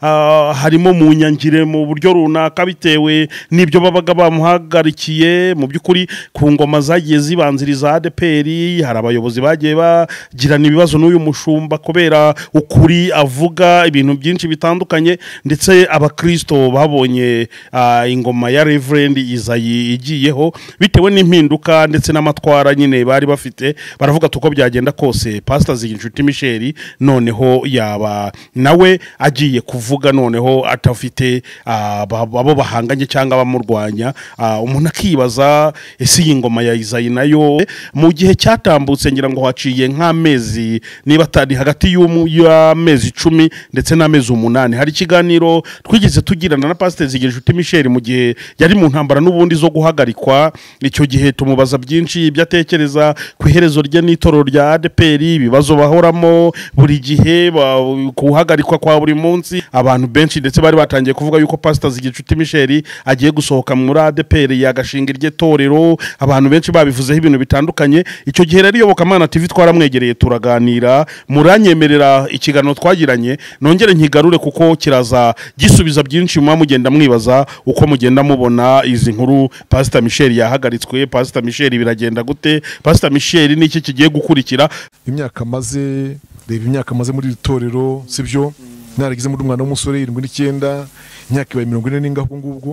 ah, harimo mu nyangire mu buryo runaka bitewe n'ibyo babaga bamuhagarikiye mu by'ukuri ku ngoma zagiye zibanziriza ADPR hari abayobozi bagiye bagirana ibibazo n'uyu mushumba kubera ukuri avuga ibintu byinshi bitandukanye ndetse abakristo babonye ah, ingoma ya Reverend Izayi igiyeho bitewe n'impinduka ndetse n'amatwara nyine bari bafite baravuga ati uko byagenda kose pastor Ziginshuti Michel noneho yaba nawe agiye kuvuga noneho atafite ah, ba- abo bahanganye cyangwa abamurwanya Ah, umuntu akibaza ese iyi ngoma ya Izayi nayo mu gihe cyatambutse ngira ngo haciye nk'amezi niba atari hagati y'umu- y'amezi icumi ndetse n'amezi umunani hari ikiganiro twigeze tugirana na pasiteri ziginshuti michel mu gihe yari mu ntambara n'ubundi zo guhagarikwa icyo gihe tumubaza byinshi ibyo atekereza ku iherezo rye n'itorero rya adeperi ibibazo bahoramo buri gihe ba- guhagarikwa kwa buri munsi abantu benshi ndetse bari batangiye kuvuga yuko pasiteri ziginshuti michel agiye gusohoka muri adeperi yagashinga irye torero abantu benshi babivuzeho ibintu bitandukanye icyo gihe rero iyobokamana tv twaramwegereye turaganira muranyemerera ikiganiro twagiranye nongere nkigarure kuko kiraza gisubiza byinshi muba mugenda mwibaza uko mugenda mubona izi nkuru pasita michel yahagaritswe pasita michel biragenda gute pasita michel niki kigiye gukurikira imyaka amaze reba imyaka amaze muri iri torero sibyo narageze muri umwana w'umusore irindwi n'icyenda imyaka ibaye mirongo ine n'ingahe ubwo ngubwo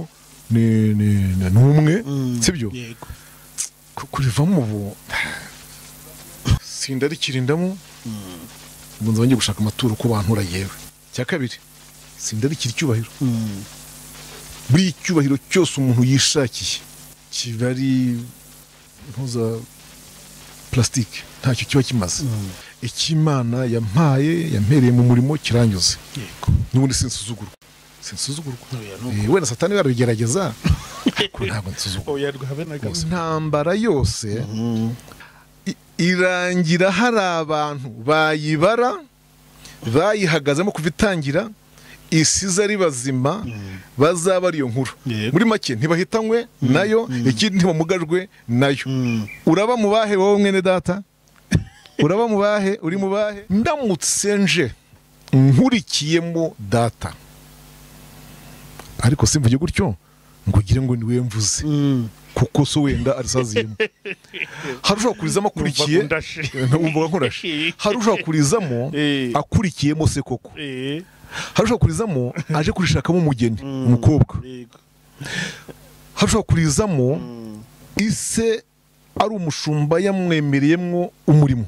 ni ni- ni- ni umwe sibyo yego Ku- kurivamo ubu sindarikirindamo ubu nzaba ngiye gushaka amaturo ku bantu yewe cya kabiri sindarikira icyubahiro buri cyubahiro cyose umuntu yishakiye kiba ari impuza plastique ntacyo kiba kimaze ikimana yampaye yampereye mu murimo kiranyuze yego n'ubundi sinsuzugurwa sinsuzugurwa Oya, ni Eh, wenda satani we arabigerageza ariko ntabwo nsuzugurwa rwose. intambara yose i- irangira hari abantu bayibara bayihagazemo kuva itangira isize ari bazima bazaba ari iyo nkuru Yego. muri make ntibahitanywe nayo ikindi ntibamugajwe nayo uraba mu bahe wowe mwene data uraba mu bahe uri mu bahe ndamutse nje nkurikiyemo data ariko simvuge gutyo ngo ugire ngo ni we mvuze kuko so wenda arisaziyemo hari ushobora kurizamo akurikiye Numvaga undashe. numvaga nkurashe hari ushobora kurizamo Eh. akurikiyemo se koko hari ushobora kurizamo aje kurishakamo umugeni umukobwa hari ushobora kurizamo ise ari umushumba yamwemereyemo umurimo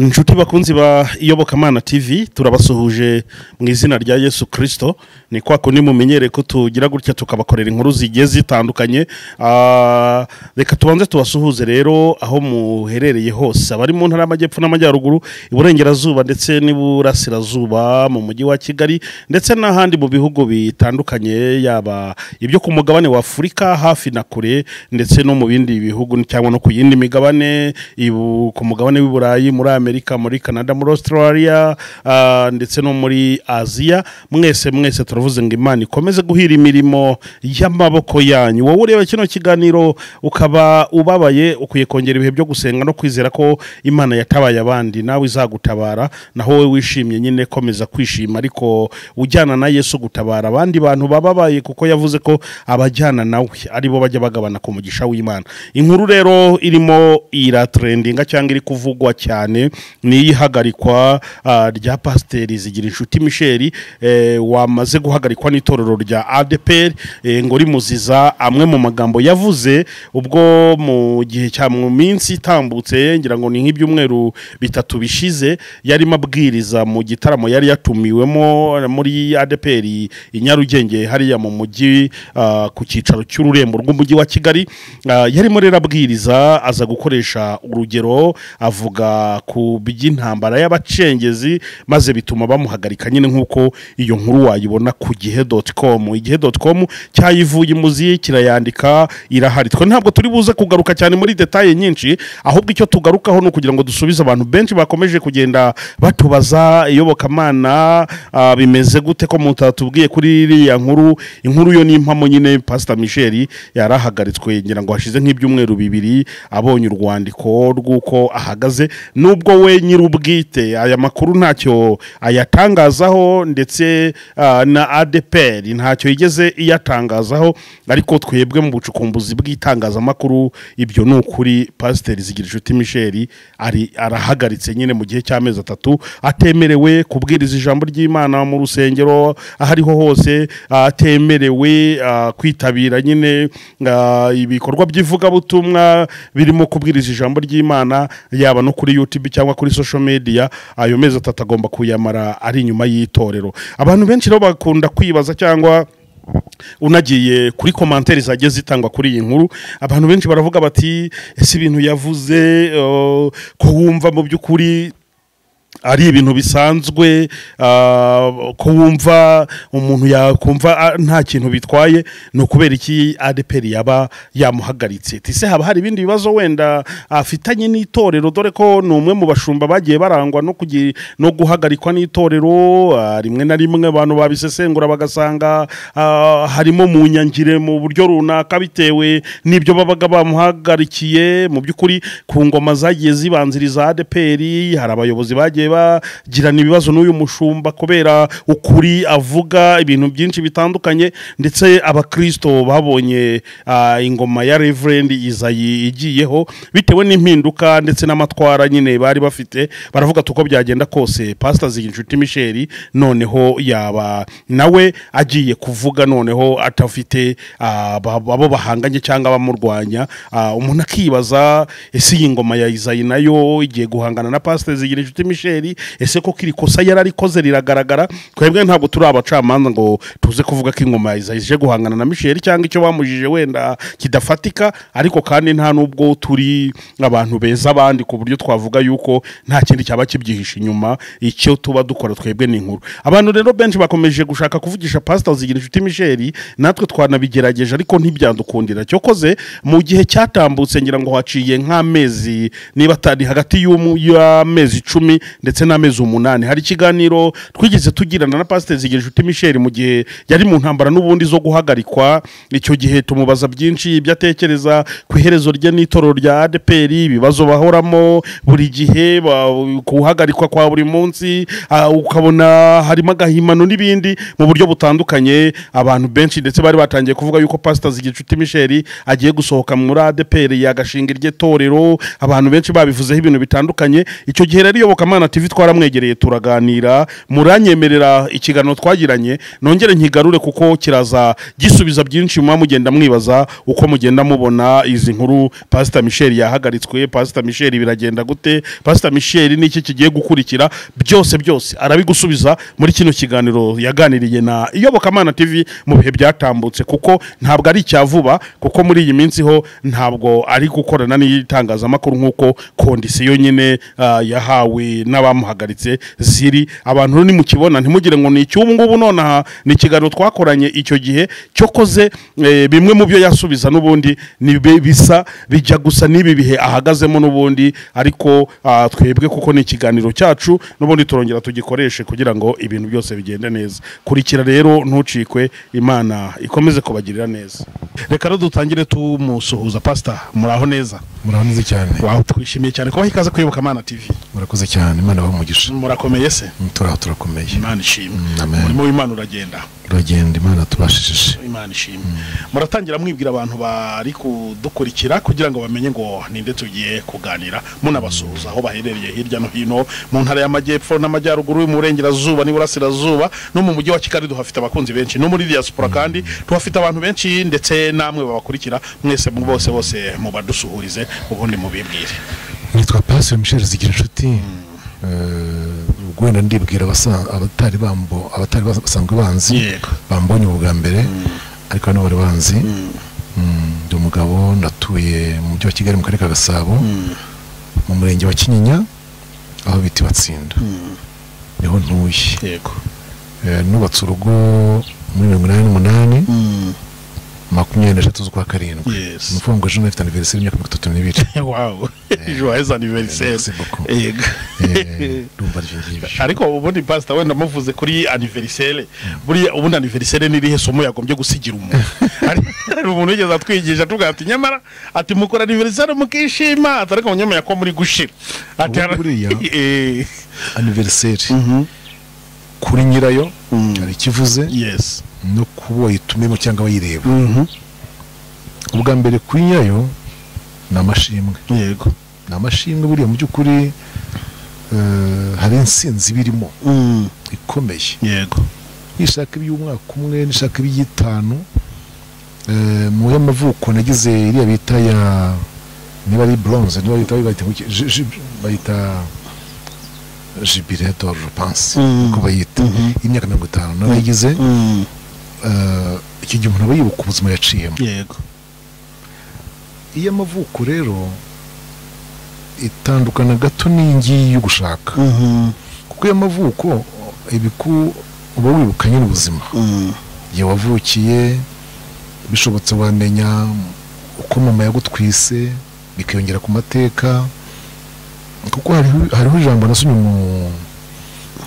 inshuti bakunzi ba iyobokamana tv turabasuhuje mu izina rya yesu kirisito ni kwa kundi mumenyere ko tugira gutya tukabakorera inkuru zigiye zitandukanye Ah, reka tubanze tubasuhuze rero aho muherereye hose abari mu ntara y'amajyepfo n'amajyaruguru iburengerazuba ndetse n'iburasirazuba mu mujyi wa kigali ndetse n'ahandi mu bihugu bitandukanye yaba ibyo ku mugabane wa afurika hafi na kure ndetse no mu bindi bihugu cyangwa no ku yindi migabane ibu- ku mugabane w'i burayi muri amerika muri canada muri australia ah, ndetse no muri aziya mwese mwese turavuze ngo imana ikomeze guhira imirimo y'amaboko yanyu wowe ureba kino kiganiro ukaba ubabaye ukwiye kongera ibihe byo gusenga no kwizera ko imana yatabaye abandi nawe izagutabara naho wowe wishimye nyine komeza kwishima ariko ujyana na yesu gutabara abandi bantu bababaye kuko yavuze ko abajyana nawe aribo bajya bagabana ku mugisha w'imana inkuru rero irimo iratrendinga cyangwa iri kuvugwa cyane ni iyihagarikwa ah, rya pasiteri zigira inshuti michel eh, wamaze guhagarikwa n'itorero rya adepr eh, ngo rimuziza amwe mu magambo yavuze ubwo mu gihe cya mu minsi itambutse ngira ngo ni nk'ibyumweru bitatu bishize yarimo abwiriza mu gitaramo yari yatumiwemo muri adepr i nyarugenge hariya mu mujyi ah, ku cyicaro cy'ururembo rw'umujyi wa kigali Ah, yarimo rero abwiriza aza gukoresha urugero avuga ku ku by'intambara y'abacengezi maze bituma bamuhagarika nyine nk'uko iyo nkuru wayibona ku gihe doti komu igihe doti komu cyayivuye imuzi kirayandika irahari twe ntabwo turi buze kugaruka cyane muri detaye nyinshi ahubwo icyo tugarukaho ni ukugira ngo dusubize abantu benshi bakomeje kugenda batubaza iyobokamana ah, bimeze gute ko mutatubwiye kuri iriya nkuru inkuru yo ni impamo nyine pasita misheri yarahagaritswe ngira ngo hashize nk'ibyumweru bibiri abonye urwandiko rw'uko ahagaze nubwo we nyir'ubwite aya makuru ntacyo ayatangazaho ndetse ah, na adeperi ntacyo yigeze iyatangazaho ariko twebwe mu bucukumbuzi bw'itangazamakuru ibyo ni ukuri pasiteri zigira inshuti misheri ari arahagaritse nyine mu gihe cy'amezi atatu atemerewe kubwiriza ijambo ry'imana mu rusengero aho ariho hose atemerewe ah, kwitabira nyine ah, ibikorwa by'ivugabutumwa birimo kubwiriza ijambo ry'imana yaba no kuri youtube cyangwa kuri social media ayo mezi atatu agomba kuyamara ari inyuma y'itorero abantu benshi rero bakunda kwibaza cyangwa unagiye kuri komantere zagiye zitangwa kuri iyi nkuru abantu benshi baravuga bati ese ibintu yavuze eh, ko wumva mu by'ukuri ari ibintu bisanzwe ah, ko wumva umuntu yakumva ah, nta kintu bitwaye ni ukubera iki adeperi yaba yamuhagaritse tise haba hari ibindi bibazo wenda afitanye n'itorero dore ko ni umwe mu bashumba bagiye barangwa no kugira no guhagarikwa n'itorero ah, rimwe na rimwe abantu babisesengura bagasanga ah, harimo mu nyangire mu buryo runaka bitewe n'ibyo babaga bamuhagarikiye mu by'ukuri ku ngoma zagiye zibanziriza adeperi hari abayobozi bagiye bagirana ibibazo n'uyu mushumba kubera ukuri avuga ibintu byinshi bitandukanye ndetse abakristo babonye ah, ingoma ya reverend izayi igiyeho bitewe n'impinduka ndetse n'amatwara nyine bari bafite baravuga ati uko byagenda kose pasita zigirinshuti misheri noneho yaba nawe agiye kuvuga noneho atafite ah, ba- abo bahanganye cyangwa abamurwanya Ah, umuntu akibaza ese iyi ngoma ya izayi nayo igiye guhangana na pasita zigira inshuti misheri ese koko iri kosa yari arikoze riragaragara twebwe ntabwo turi abacamanza ngo tuze kuvuga ko ingoma ya izayi ije guhangana na misheri cyangwa icyo bamujije wenda kidafatika ariko kandi nta nubwo turi abantu beza abandi ku buryo twavuga yuko nta kindi cyaba kibyihishe inyuma icyo tuba dukora twebwe ni inkuru abantu rero benshi bakomeje gushaka kuvugisha pasita zigira inshuti misheri natwe twanabigerageje ariko ntibyadukundira cyokoze mu gihe cyatambutse ngira ngo haciye nk'amezi niba atari hagati y'umu- y'amezi icumi ndetse n'amezi umunani hari ikiganiro twigeze tugirana na pasiteri zigirinshuti michel mu gihe yari mu ntambara n'ubundi zo guhagarikwa icyo gihe tumubaza byinshi ibyo atekereza ku iherezo rye n'itorero rya adeperi ibibazo bahoramo buri gihe ba- guhagarikwa kwa buri munsi ah, ukabona harimo agahimano n'ibindi mu buryo butandukanye abantu benshi ndetse bari batangiye kuvuga yuko pasita zigicuti misheri agiye gusohoka muri adeperi yagashinga irye torero abantu benshi babivuzeho ibintu bitandukanye icyo gihe rero iyobokamana tv twaramwegereye turaganira muranyemerera ikiganiro twagiranye nongere nkigarure kuko kiraza gisubiza byinshi muba mugenda mwibaza uko mugenda mubona izi nkuru pasita misheri yahagaritswe pasita misheri biragenda gute pasita misheri niki kigiye gukurikira byose byose arabigusubiza muri kino kiganiro yaganiriye na iyobokamana tv mu bihe byatambutse kuko ntabwo ari icya vuba kuko muri iyi minsi ho ntabwo ari gukorana n'itangazamakuru nk'uko kondisiyo nyine ah, yahawe n'abamuhagaritse ziri abantu rero nimukibona ntimugire ngo ni icy'ubu ngubu nonaha ni ikiganiro twakoranye icyo gihe cyokoze eh, bimwe mu byo yasubiza n'ubundi ni bi- bisa bijya gusa n'ibi bihe ahagazemo n'ubundi ariko ah, twebwe kuko ni ikiganiro cyacu n'ubundi turongera tugikoreshe kugira ngo ibintu byose bigende neza kurikira rero ntucikwe imana ikomeze kubagirira neza reka rero dutangire tumusuhuza pasita muraho neza muraho neza cyane wawe twishimiye cyane kubaha ikaze kuyoboka amana tv murakoze cyane imana abaha umugisha murakomeye se turaho turakomeye imana ishimwe Mm, amen. umurimo w'imana uragenda uragenda imana tubashishije imana ishimwe muratangira mwibwira abantu bari kudukurikira kugira ngo bamenye ngo ninde tugiye kuganira munabasuhuza aho baherereye hirya no hino mu ntara y'amajyepfo n'amajyaruguru mu burengerazuba n'iburasirazuba no mu mujyi wa kigali duhafite abakunzi benshi no muri diaspora kandi tuhafite abantu benshi ndetse namwe babakurikira mwese mu bose bose mubadusuhurize ubundi mubibwire nitwa pasiteri misheli zigira inshuti Eh, wenda ndibwira abasa- abatari bambo abatari basa- basanzwe banzi Yego. bambonye ubu bwa mbere ariko hano bari banzi Mm, ndi umugabo ndatuye mu mujyi wa kigali mu karere ka gasabo mu murenge wa kinyinya aho bita batsinda niho ntuye yego Eh, nubatse urugo muri mirongo inani n'umunani makumyabiri n'eshatu z'ukwa karindwi Yes. ni ukuvuga ngo ejo nafite aniveriseri y'imyaka mirongo itatu n'ibiri wawu joyeuse Merci aniveriseri beaucoup. yego Eh, ndumva aribyo ngibyo ariko ubundi pasita wenda muvuze kuri aniveriseri buriya ubundi aniveriseri ni irihe somo yagombye gusigira umuntu Hari- hari umuntu wigeze atwigisha tuvuga ati nyamara ati mukora aniveriseri mukishima ati ariko munyemeye ko muri gushira ati Ubu buriya- Eh, aniveriseri kuri nyirayo hari ikivuze yes no kuba wayitumiyemo cyangwa wayireba ubwa mbere kuri nyirayo ni amashimwe yego ni amashimwe buriya mu by'ukuri eh, hari insinzi birimo ikomeye yego nishaka iby'umwaka umwe nishaka iby'itanu Eh, mu y'amavuko nagize iriya bita ya niba ari bronze niba bita bayita ngo iki- ji- ji- bayita jibire dore rupansi Mm. uko bayita y'imyaka mirongo itanu nayigize icyo gihe umuntu aba yibuka ubuzima yaciyemo yego iy'amavuko rero itandukana gato n'iyingiyi yo gushaka kuko iy'amavuko ibiku uba wibuka nyine ubuzima igihe wavukiye bishobotse wamenya uko mama yagutwise bikiyongera ku mateka kuko hariho hariho ijambo nasomye mu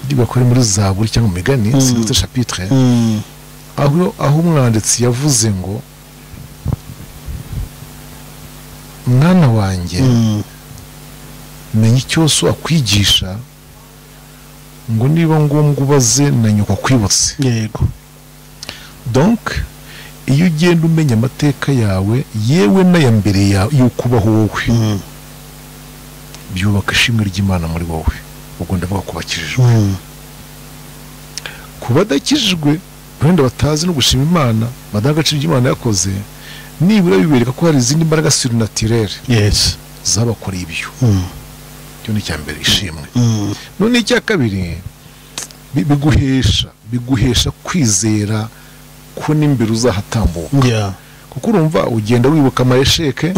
ryigwa kuri muri zaburi cyangwa mu migani Mm. sinzi chapitre aho aho umwanditsi yavuze ngo mwana wanjye menya icyo so akwigisha ngo niba ngombwa ubaze na nyoko akwibutse yego donc iyo ugenda umenya amateka yawe yewe n'aya mbere ya- y'uko ubaho wowe byubaka ishimwe ry'imana muri wowe ubwo ndavuga ku bakijijwe ku badakijijwe wenda batazi no gushima imana badaha agaciro ibyo imana yakoze nibura bibereka ko hari izindi mbaraga surinatirere yes zabakoreye ibyo icyo ni icya mbere ishimwe none icya kabiri bi- biguhesha biguhesha kwizera ko n'imbere uzahatambuka yeah kuko urumva ugenda wibuka amayesheke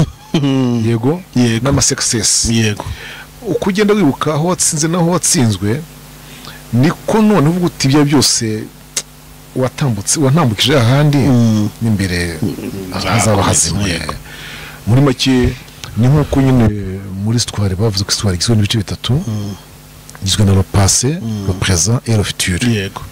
yego yego n'amasekisesi yego uko ugenda wibuka aho watsinze n'aho watsinzwe niko none uvuga uti ibyo byose watambutse watambukije ahandi n'imbere hazaba hazimuye Yego. muri make ni nk'uko nyine muri sitwari bavuze ko sitwari igizwe n'ibice bitatu igizwe na ropase ropereza erofitire yego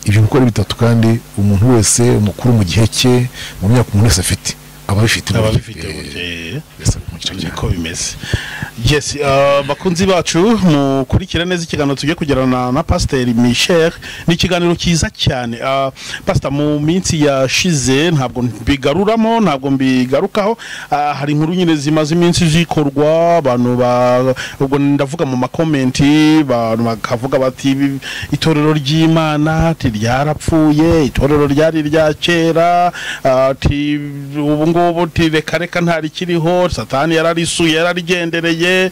ibyo uko ari bitatu kandi umuntu wese umukuru mu gihe cye mu myaka umuntu wese afite aba abifite aba burya. bifite Eh, burya eh. wese ari mu gice cye. niko bimeze yes ah, bakunzi bacu mukurikira neza ikiganiro tugiye kugirana na pasiteri michel ni ikiganiro cyiza cyane Ah, pasita mu minsi yashize ntabwo mbigaruramo ntabwo mbigarukaho Ah, hari inkuru nyine zimaze iminsi zikorwa abantu ba ubwo ndavuga mu makomenti abantu bakavuga bati "Ibi- itorero ry'imana tiryarapfuye itorero ryari rya kera ah, ti ubu ngubu ti reka reka ntarikiriho satani yararisuye yararigendereye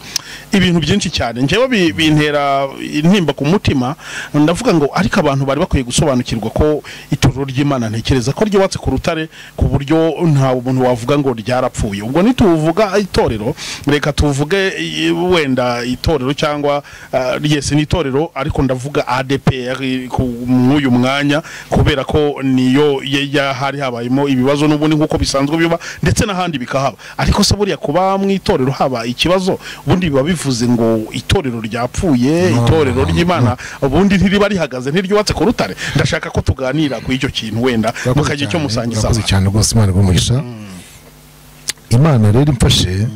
ibintu byinshi cyane njyewe bi- bintera intimba ku mutima ndavuga ngo ariko abantu bari bakwiye gusobanukirwa ko itorero ry'imana ntekereza ko ryubatse ku rutare ku buryo nta umuntu wavuga ngo ryarapfuye ubwo ntituvuga itorero reka tuvuge i- wenda itorero cyangwa ah, yes ni itorero ariko ndavuga ADPR ku- mw'uyu mwanya kubera ko niyo ye- ya- hari habayemo ibibazo n'ubundi nk'uko bisanzwe biba ndetse n'ahandi bikahaba ariko se buriya kuba mu itorero haba ikibazo ubundi biba bivuze ngo itorero ryapfuye itorero ry'imana ubundi ntiriba rihagaze ntiryubatse ku rutare ndashaka ko tuganira ku icyo kintu wenda Murakoze mukagira icyo cyane, musangiza murakoze cyane rwose imana igumugisha imana rero imfashe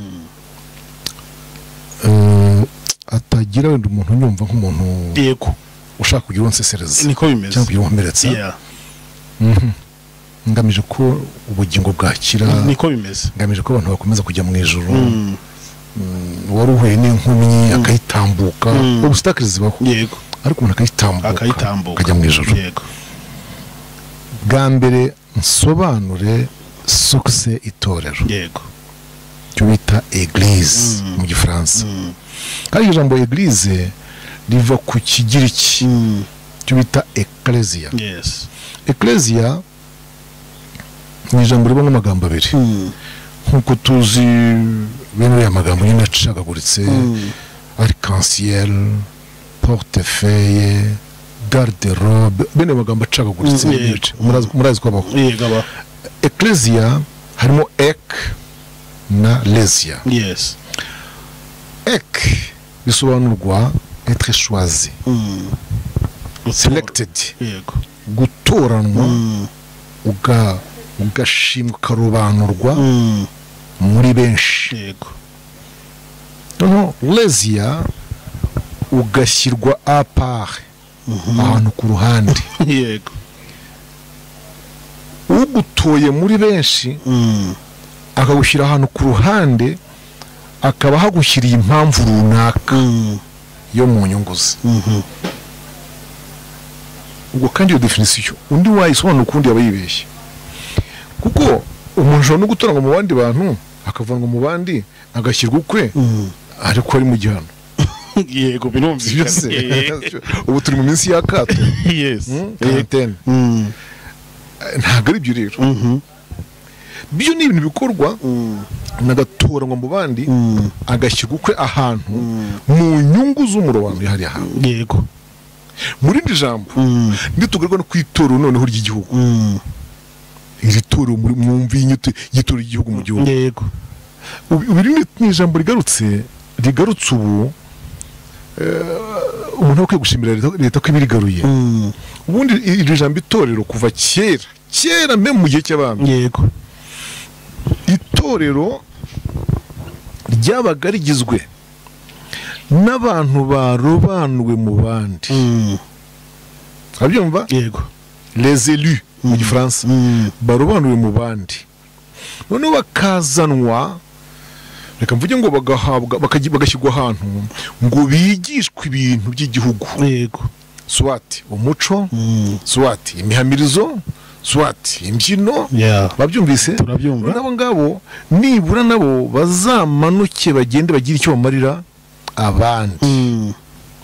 eh, atagira wenda umuntu unyumva nk'umuntu yego ushaka kugira uwo nsesereza niko bimeze cyangwa kugira uwo nkomeretsa Yeah, ngamije ko ubugingo bwakira niko bimeze ngamije ko abantu bakomeza kujya mu ijoro Mm, wari uhuye n'inkumi akayitambuka ubusitakari zibaho yego ariko umuntu akayitambuka akayitambuka akajya mu ijoro yego bwa mbere nsobanure sokise itorero yego icyo bita eglise mu gifaransa kandi iryo jambo eglise riva ku kigiriki Mm, icyo bita ekleziya yes ekleziya ni ijambo ribamo amagambo abiri Mm, nk'uko tuzi bene aya magambo nyine acagaguritse arc-en-ciel portefeuille garde robe bene magambo acagaguritse Mm, n'ibice yego. murazi- murazi ko abaho yego aba ecclesia harimo ek na lesia yesi ek bisobanurwa etre choisi Mm. selected yego gutoranwa Mm. uga ugashimwa ukarobanurwa Mm. muri benshi yego noneho lesia ugashyirwa apare ahantu ku ruhande yego ugutoye muri benshi Mm. akagushyira ahantu ku ruhande akaba ahagushyiriye impamvu runaka Mm. yo mu nyungu ze Mhm. ubwo kandi iyo definisiyo undi wayisobanura ukundi yaba yibeshye kuko umuntu ushobora no gutoranywa mu bandi bantu akavanwa mu bandi agashyirwa ukwe Mm. ariko ari mu gihano yego Si byo se? birumvikana Eh, ubu turi mu minsi y'akato yesi Eh, karantene mm. ntabwo ari byo rero Mhm. byo ni ibintu bikorwa Mm. umuntu agatoranywa mu bandi Mm. agashyirwa ukwe ahantu mu nyungu z'umurobanuro yihariye ahantu yego mu rindi jambo Mm. ntitugaruka no ku itorero noneho ry'igihugu Mm. iri torero muri- mwumvi inyito y'itorero ry'igihugu mu gihugu yego Ubu- ubu rino ni ijambo rigarutse rigarutse ubu eh, umuntu akwiye gushimira leta- leta ko ibirigaruye Mm. ubundi i- iri jambo itorero kuva kera kera mbe mu gihe cy'abami yego itorero ryabaga rigizwe n'abantu barobanuwe mu bandi Mm. urabyumva yego les élus mu gifaransa Mm. barobanuwe mu bandi noneho bakazanwa reka mvuge ngo bagahabwa bakagi- bagashyirwa ahantu ngo bigishwe ibintu by'igihugu yego swati umuco Mm. swati imihamirizo swati imbyino yeah babyumvise Turabyumva. nabo ngabo nibura nabo bazamanuke bagende bagire icyo bamarira abandi Mm.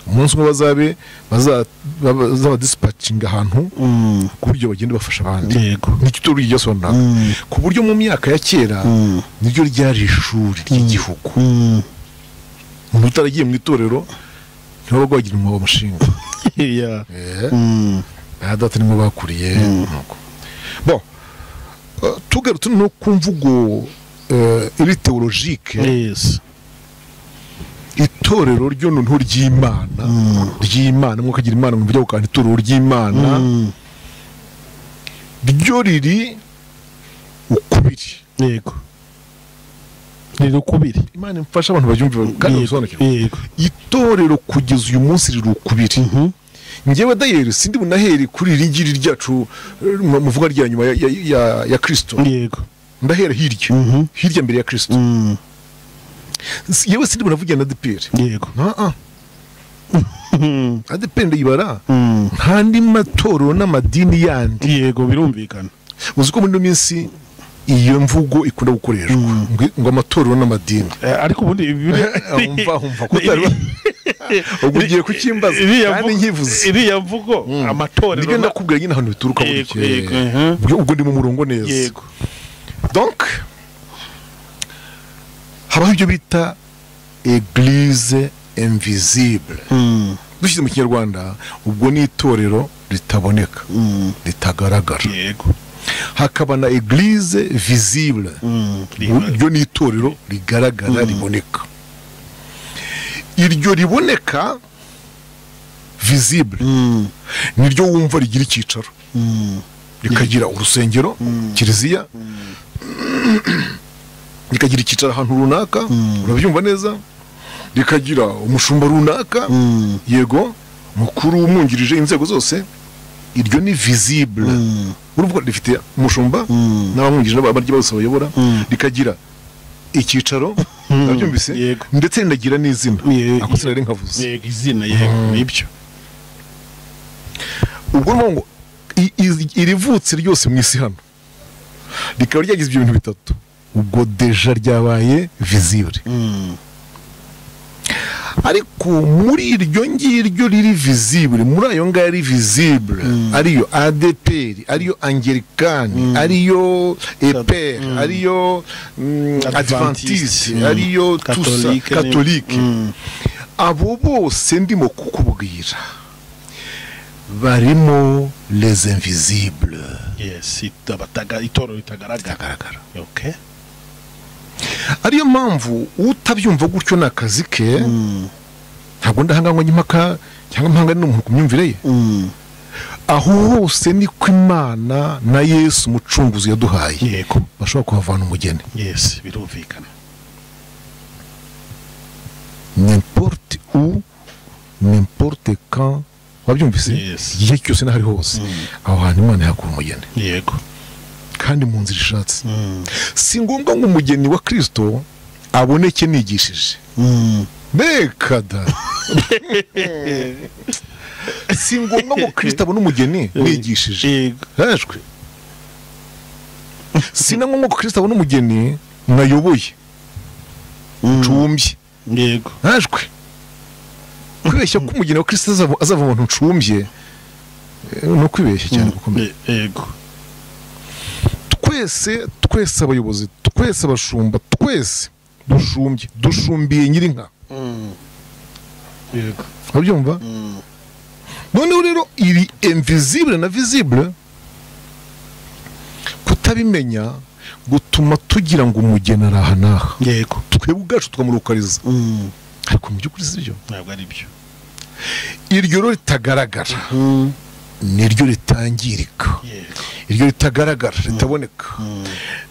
umunsi umwe bazabe baza- baba- bazabadisipacinga ahantu Mm. ku buryo bagenda bafasha abandi yego nicyo turi ryasobanura Mm. ku buryo mu myaka ya kera Mm. niryo ryari ishuri ry'igihugu Mm. umuntu utaragiye mu itorero ntiwabaga wagira umwobo mushinga yeah Eh, Mm. aha data nimo bakuriye nuko. bon eh, tugarutse no ku mvugo eh, iri teologike yes itorero ryo noneho ry'imana ry'imana mwuka agira imana mwumva ujya gukanda itorero ry'imana Mm. ryo riri ukubiri yego ni ukubiri imana imfasha abantu babyumve kandi yego babisobanukirwe yego itorero kugeza uyu munsi riri ukubiri Mhm. njyewe dayeri sindi bunahere kuri iri ngiri ryacu eh, mu muvuga rya nyuma ya, ya, ya, ya kirisito yego ndahera hirya Mhm. hirya mbere ya kirisito Mm. Si- yewe sindi bunavugira na dpr yego aa Mm. adpr ndayibara Mm. nta ndi matorero n'amadini yandi yego birumvikana uzi ko muri ino minsi iyo mvugo ikunda gukoreshwa ngo, ngo amatorero n'amadini Eh, ariko ubundi umva umva ko utari ubwo ugiye kukimbaza kandi nkivuze iriya mvugo amatorero nibyo na- ndakubwira nyine ahantu bituruka buri Yego, yego, aha. ubwo ndi mu murongo neza yego donc habaho ibyo bita eglise invisible Mm. dushyize mu kinyarwanda ubwo ni itorero ritaboneka Mm. ritagaragara yego hakaba na eglise visible Mm. ryo ni itorero rigaragara riboneka iryo riboneka visible Mm. niryo wumva rigira icyicaro Mm. rikagira urusengero kiliziya rikagira icyicaro ahantu runaka urabyumva neza rikagira umushumba runaka Mm. yego mukuru umwungirije inzego zose iryo ni visible Mm. uruvuga rifite umushumba Mm. n'abamwungirije n'abarya bose bayobora Mm. rikagira icyicaro urabyumvise Yego. ndetse rinagira n'izina Ye- ako sinari nkavuze yego izina yego nibyo ubwo ni ngo i- i- irivutse ryose mu isi hano rikaba ryagize ibyo bintu bitatu ubwo deja ryabaye visibure Mm. ariko muri iryo ngiryo riri visibure muri ayo ngayo ari visibure ariyo adeperi ariyo angelikani ariyo eperi ariyo mm, Adventiste, advantisi mm. ariyo tusa Catholique, katolike Mm. abo bose ndimo kukubwira barimo les invisibles yesi abataga itorero ritagaragara bitagaragara oke ariyo mpamvu utabyumva gutyo ni akazi ke ntabwo ndahanganywa impaka cyangwa mpangane n'umuntu ku myumvire ye aho hose niko imana na yesu umucunguzi yaduhaye yego bashobora kuhavana umugeni yesi birumvikana nimporte u nimporte kan wabyumvise Yes. igihe cyose n'aho ari hose aho hantu imana yakura umugeni yego kandi mu nzira ishatse Mm. si ngombwa ngo umugeni wa kirisito aboneke nigishije Mm. mbega da si ngombwa ngo kirisito abone umugeni nigishije yego hejwe si na ngombwa ko kirisito abone umugeni nayoboye ncumbye yego hajwe kubeshya ko umugeni wa kirisito azava- azava mu bantu ncumbye eh, ni ukwibeshya cyane gukomeye Ye- yego twese twese abayobozi twese abashumba twese dushumbye dushumbiye nyirinka yego urabyumva noneho rero iri invisible na visible kutabimenya gutuma tugira ngo umugeni araha n'aha yego twebwe ubwacu twamurukariza Mm. ariko mu by'ukuri si byo ntabwo ari byo iryo rero ritagaragara niryo ritangirika yego iryo ritagaragara ritaboneka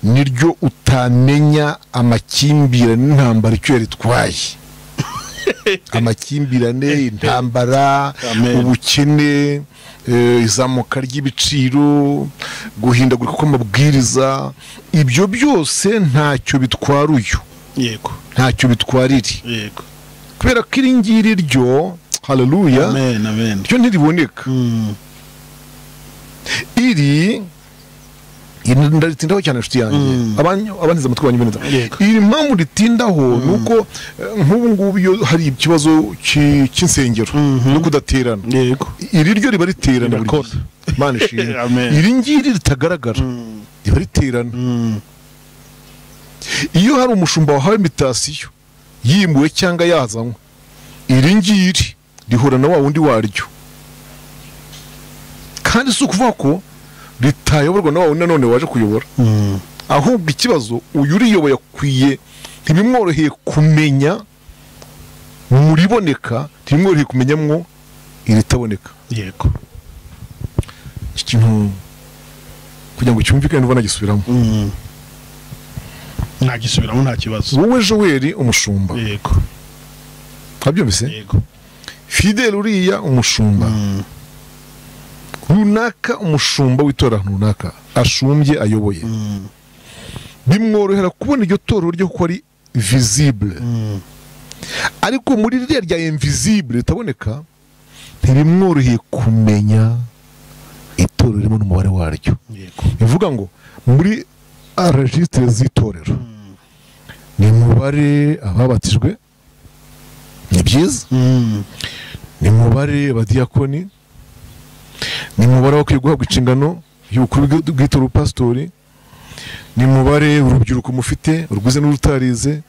niryo utamenya amakimbirane n'intambara icyo yaritwaye amakimbirane intambara Amen. ubukene eh, izamuka ry'ibiciro guhindagurika kw'amabwiriza ibyo byose ntacyo bitwara uyu yego ntacyo bitwarira yego kubera ko iri ngiri ryo haleluya amen amen ryo ntiriboneka Mm. iri iri ndaritindaho cyane nshuti yanjye Mm. Abanyu- abantiza amatwi banyu beneza Yego. iri mpamvu ritindaho ni uko eh, nk'ubu ngubu iyo hari ikibazo ki- cy'insengero Mhm. no kudaterana yego iri ryo riba riterana buri Rirakora. gihe Imana ishimwe Amen. iri ngiri ritagaragara riba riterana Mm. iyo hari umushumba wahawe imitasiyo yimuwe cyangwa yazanywe iri ngiri rihura na wa wundi waryo kandi si ukuvuga ko ritayoborwa na wa wundi nanone waje kuyobora Mm. ahubwo ikibazo uyu uriyoboye akwiye ntibimworoheye kumenya mu riboneka ntibimworoheye kumenyamwo iritaboneka yego iki kintu kugira ngo cyumvikane ubona gisubiramo Mm. ntagisubiramo nta kibazo wowe joweri umushumba yego wabyumvise yego fidele uriya umushumba Mm. runaka umushumba w'itora runaka ashumbye ayoboye Mm. bimworohera kubona iryo torero ryo kuko ari visible Mm. ariko muri ririya rya invisible ritaboneka ntibimworoheye kumenya itorero ririmo n'umubare waryo yego bivuga ngo muri regisitire z'itorero Mm. ni umubare ababatijwe ni byiza Mm. ni umubare abadiyakoni ni umubare wakwiye guhabwa inshingano y'ubukuru bw'i- bw'itora upasitori ni umubare urubyiruko mufite urwize n'urutarize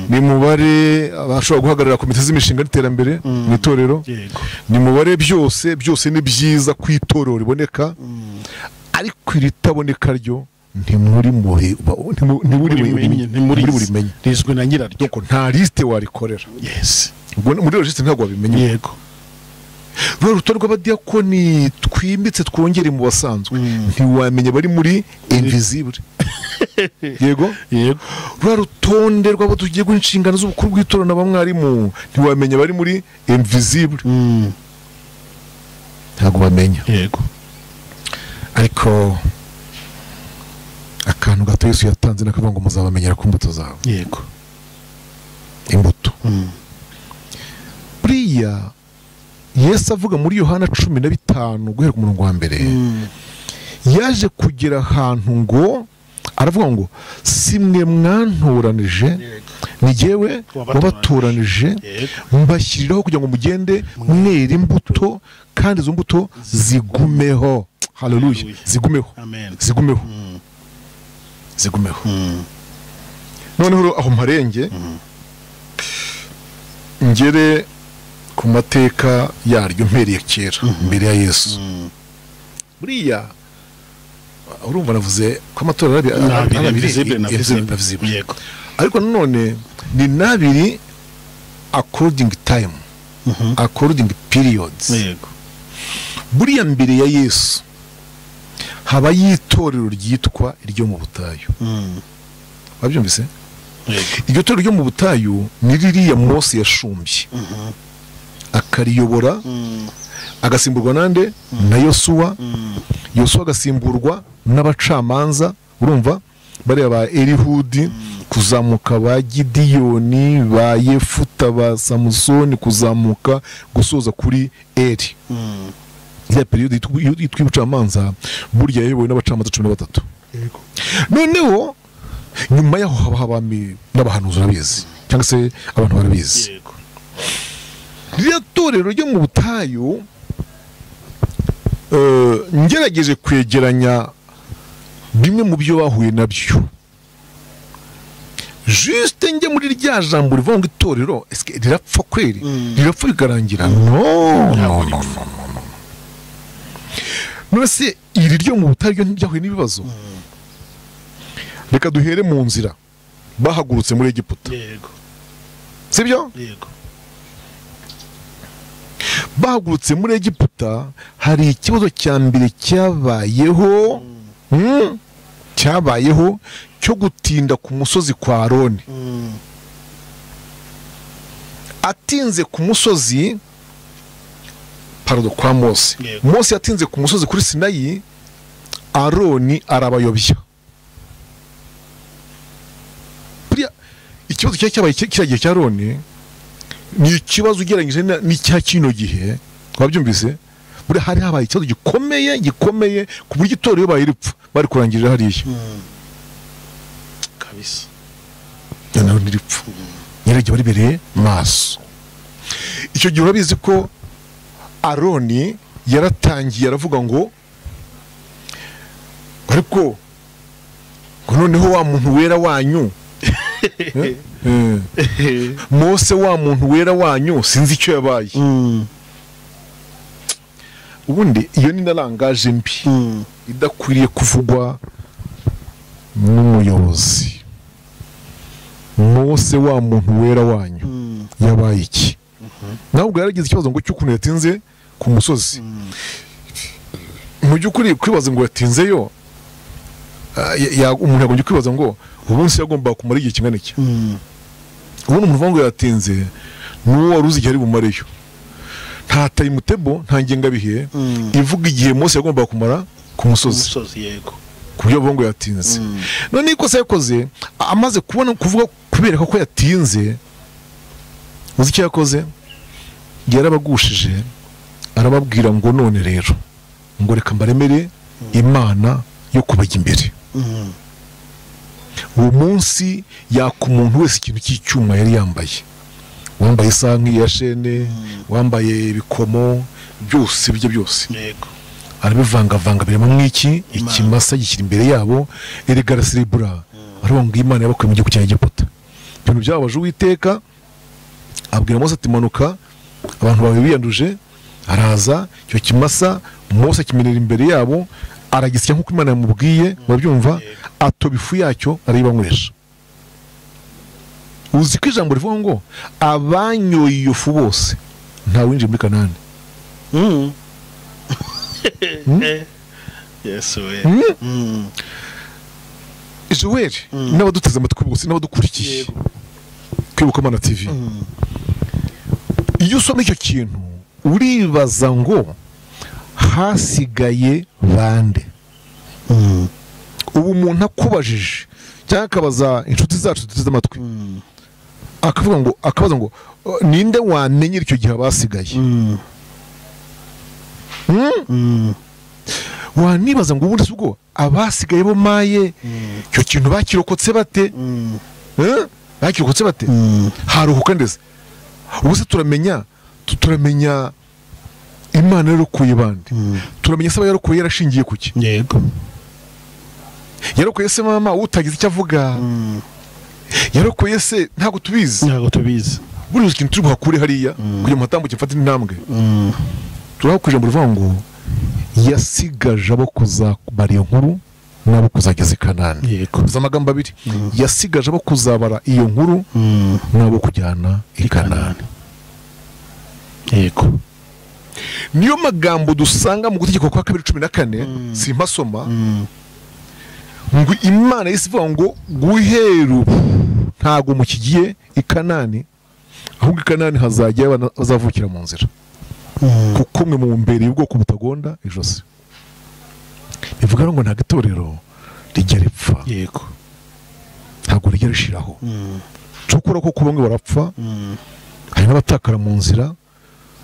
ni umubare abashobora guhagararira komite z'imishinga n'iterambere mu itorero yego ni umubare byose byose ni byiza ku itorero riboneka ariko iritaboneka ryo ntimuri muri ntiburi Urimenye, ntimurizi. burimenye rizwi na nyiraryo nuko nta lisite warikorera yesi Ubwo muri regisitiri ntabwo wabimenye yego ruriya rutonde rw'abadiyakoni twimbitse twongere mu basanzwe Mm. ntiwamenya bari muri invisible yego yego ruriya rutonde rw'abo tugiye guha inshingano z'ubukuru bw'itora na bamwarimu ntiwamenya bari muri invisible Mm. ntabwo bamenya yego ariko akantu gato yesu yatanze nakavuga ngo muzabamenyera ku mbuto zawe yego imbuto Mm. buriya yesu avuga muri yohana cumi na bitanu guhera ku murongo wa mbere Mm. yaje kugera ahantu ngo aravuga ngo si mwe mwantoranije yego ni jyewe wabatoranije yego mbashyiriraho kugira ngo mugende mwera imbuto kandi izo mbuto zigumeho haleluya Haleluya. zigumeho amen zigumeho Mm. zigumeho Mm. noneho rero aho mparenge ngere ku mateka yaryo mpereye kera mbere ya yesu buriya urumva navuze ko amatora ari abiri- Ni ari abiri, abiri visible na eh, visible. na visible. Yego. ariko nanone ni n'abiri akorodingi tayimu akorodingi piriyodizi yego buriya mbere ya yesu habayo itorero ryitwa iryo mu butayu Mm. wabyumvise yego iryo torero ryo mu butayu ni ririya mose yashumbye akariyobora Mm. agasimburwa nande na yosuwa Mm. yosuwa agasimburwa n'abacamanza urumva bariya ba erihudi kuzamuka ba gidiyoni ba yefuta ba samusoni kuzamuka gusoza kuri eri Mm. ya periyodi yitwa- yitwa y'ubucamanza burya yayobowe n'abacamanza cumi na batatu noneho nyuma yaho haba abami n'abahanuzi urabizi cyangwa se abantu barabizi yego ririya torero ryo mu butayu eh, ngerageje kwegeranya bimwe mu byo bahuye nabyo juste njye muri rya jambo rivuga ngo itorero esike rirapfa kweri Mm. rirapfa rikarangira no no no no no. none se iri ryo mu butayu ryo ntibyahuye n'ibibazo reka duhere mu nzira bahagurutse muri egiputa yego sibyo yego bahagurutse muri egiputa hari ikibazo cya mbere cyabayeho mm, cyabayeho cyo gutinda ku musozi kwa aroni Mm. atinze ku musozi parodo kwa mose Yego. mose yatinze ku musozi kuri sinayi aroni arabayobya buriya ikibazo cyari cyabaye ki- kiriya gihe cya aroni ni ikibazo ugereranyije na- n'icya kino gihe wabyumvise buriya hari habaye ikibazo gikomeye gikomeye ku buryo itorero baye ripfa bari kurangirira hariya Mm. kabisa noneho ntiripfa nyiragihe waribereye maso icyo gihe urabizi ko aroni yaratangiye aravuga ngo ariko ngo noneho wa muntu wera wanyu eh, eh, mose wa muntu wera wanyu sinzi icyo yabaye Mm. ubundi iyo ni na langaje mbi Mm. idakwiriye kuvugwa n'umuyobozi mose wa muntu wera wanyu Mm. yabaye iki nawe ubwo yaragize ikibazo ngo cy'ukuntu yatinze ku musozi mu by'ukuri kwibaza ngo yatinzeyo ah, ya- ya- umuntu yagombye kwibaza ngo umunsi yagombaga kumara igihe kingana iki Mm. ubundi umuntu uvuga ngo yatinze ni uwo wari uzi igihe ari bumareyo nta tayimutebo nta ngengabihe Mm. ivuga igihe mose yagombaga kumara ku musozi umusozi yego ku buryo bavuga ngo yatinze none ikosa yakoze a- amaze kubona kuvuga kubereka ko yatinze uzi icyo yakoze yarabagushije arababwira ngo none rero ngo reka mbaremere imana yo kubajya imbere Mm. uwo munsi yaka umuntu wese ikintu cy'icyuma yari yambaye wambaye isaha nk'iya shene wambaye ibikomo byose ibyo byose yego arabivangavanga birimo mwiki ikimasa gishyira imbere yabo erega araserebura aravuga ngo imana yabakuye mu gihugu cya egiputa ibintu byababaje uwiteka abwira mose ati manuka abantu bawe biyanduje araza icyo kimasa mose akimenera imbere yabo aragisya nk'uko imana yamubwiye babyumva atoba ifu yacyo arayibanywesha uzi ko ijambo rivuga ngo abanyoye iyo fu bose ntawinjiye muri kanani Mm. Eh. yesu we Mm. Mm. joel n'abaduteze amatwi bose n'abadukurikiye yego kwibuka mana tv iyo usoma icyo kintu uribaza ngo hasigaye bande Mm. ubu umuntu akubajije cyangwa akabaza inshuti zacu duteze amatwi Mm. akavuga ngo akabaza ngo "Oh, ninde wamenyera icyo gihe abasigaye Mm. Hmm? Mm. wanibaza ngo ubundi si ubwo abasigaye bo maye icyo kintu bakirokotse bate Mm. Eh? bakirokotse bate Mm. haruhuka ndetse ubu se turamenya tu- turamenya imana yarokoye bande Mm. turamenya se aba yarokoye yarashingiye ku ki yego yarokoye se mama utagize icyo avuga Mm. yarokoye se ntabwo tubizi ntabwo tubizi buriya ikintu turi buhakure hariya kugira ngo hatambuke mfate intambwe turahakuje mu ruvuga ngo yasigaje abo kuzabara iyo nkuru n'abo kuzageza i kanani yego uzi amagambo abiri yasigaje abo kuzabara iyo nkuru Mm, n'abo kujyana i kanani yego niyo magambo dusanga mu gutegeko kwa kabiri cumi na kane simpasoma ngo imana yahise ivuga ngo guhera ubu ntabwo mukigiye i kanani ahubwo i kanani hazajya abana bazavukira mu nzira Mm, kuko mwe mu mbere ubwoko butagonda ijosi bivuga ngo ntabwo itorero rijya ripfa yego ntabwo rijya rishiraho Mm, cukura ko bamwe barapfa mm, hari n'abatakara mu nzira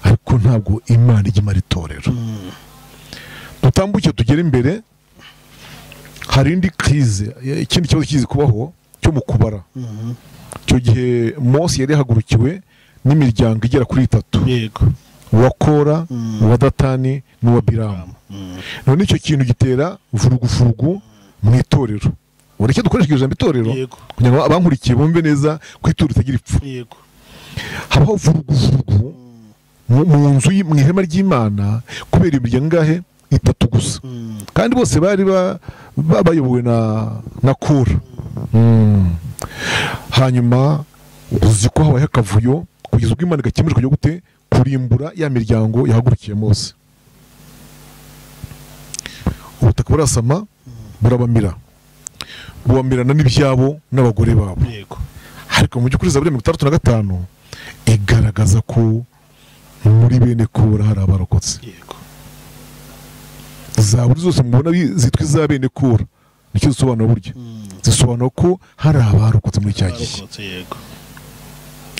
ariko ntabwo imana ijya imara itorero mm, dutambuke tugere imbere hari indi krize eh, ikindi kibazo kizi kubaho cyo mu kubara mm, icyo gihe mose yari yahagurukiwe n'imiryango igera kuri itatu yego uwa kora Mm. uwa datani n'uwa biramu Mm, none icyo kintu gitera vurugufurugu mu itorero ubu icyo dukoresha iryo jambo itorero yego kugira ngo abankurikiye bumve neza ko itorero ritagira ipfa yego habaho vuruguvurugu mu mu nzu y- mu ihema ry'imana kubera imiryango ingahe itatu gusa Mm, kandi bose bari ba- ba- bayobowe na na kura Mm. hanyuma uzi ko habaye akavuyo kugeza ubwo imana igakemuye kujya gute kurimbura ya miryango yahagurukiye mose ubutaka burasama burabamira bubamirana n'ibyabo n'abagore babo yego ariko mu by'ukuri zaburi ya mirongo itandatu na gatanu igaragaza ko muri bene kura hari abarokotse yego zaburi zose mubona bi- zitwa iza bene kura nicyo zisobanura buryo Mm, zisobanura ko hari abarokotse muri cya gihe barokotse yego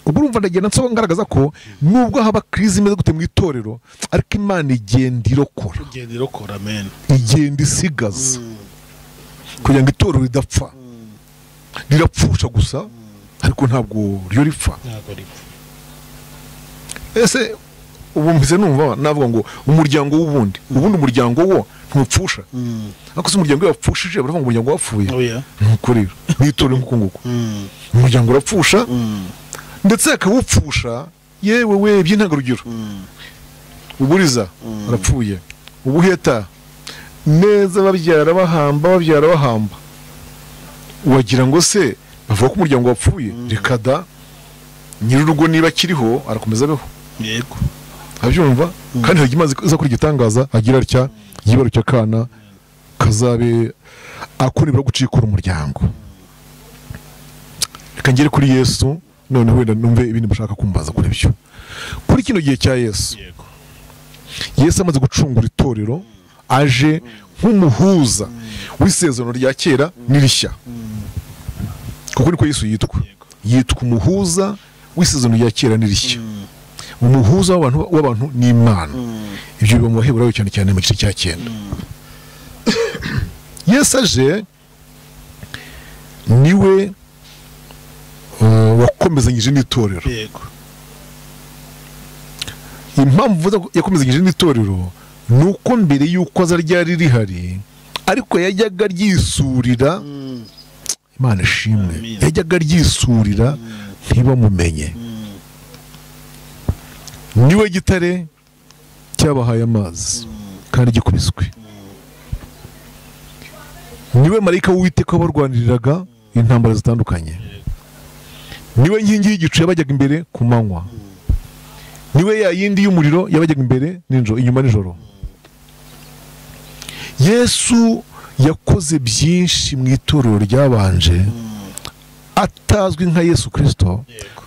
ubwo urumva ndagenda nsoba ngaragaza ko nubwo haba kirizi imeze gute mu itorero ariko imana igenda irokora ugenda irokora amen igenda isigaza Mm, kugira ngo itorero ridapfa rirapfusha gusa ariko ntabwo ryo ripfa ntabwo ripfa ese ubu mbize numva navuga ngo umuryango w'ubundi ubundi umuryango wo ntupfusha Mm, ariko se umuryango iyo wapfushije baravuga ngo umuryango wapfuye oya nuko rero n'itorero nk'uko nguko Mm, umuryango urapfusha mm, ndetse akawupfusha yewe we by'intangarugero mm, uburiza arapfuye ubuheta neza babyara bahamba babyara bahamba wagira ngo se bavuga ko umuryango wapfuye reka da nyir'urugo niba akiriho arakomeza abeho yego abyumva kandi hari imaze iza kuri igitangaza agira atya yibarutse akana kazabe akunibura gucikura umuryango reka ngere kuri yesu none wenda numve ibindi mushaka kumbaza kuri byo kuri kino gihe cya yesu yego yesu amaze gucungura itorero aje nk'umuhuza w'isezerano rya kera n'irishya kuko niko yesu yitwa yego yitwa umuhuza w'isezerano rya kera n'irishya Mm, umuhuza w'abantu w'abantu ni imana mm, ibyo biba mu baheburayo cyane cyane mu gice cya cyenda yesu aje niwe uh, wakomezanyije n'itorero yego impamvu mvuze ko yakomezanyije n'itorero ni uko mbere y'uko aza ryari rihari ariko yajyaga ryisurira Mm, imana ishimwe Amen. yajyaga ryisurira ntibamumenye mm, niwe gitare cyabahaye amazi kandi gikubiswe niwe marayika w'uwiteka wabarwaniriraga intambara zitandukanye niwe nkingi y'igicu yabajyaga imbere ku manywa niwe ya yindi y'umuriro yabajyaga imbere ninjoro inyuma nijoro yesu yakoze byinshi mu itorero ryabanje mm, atazwi nka yesu kirisito yego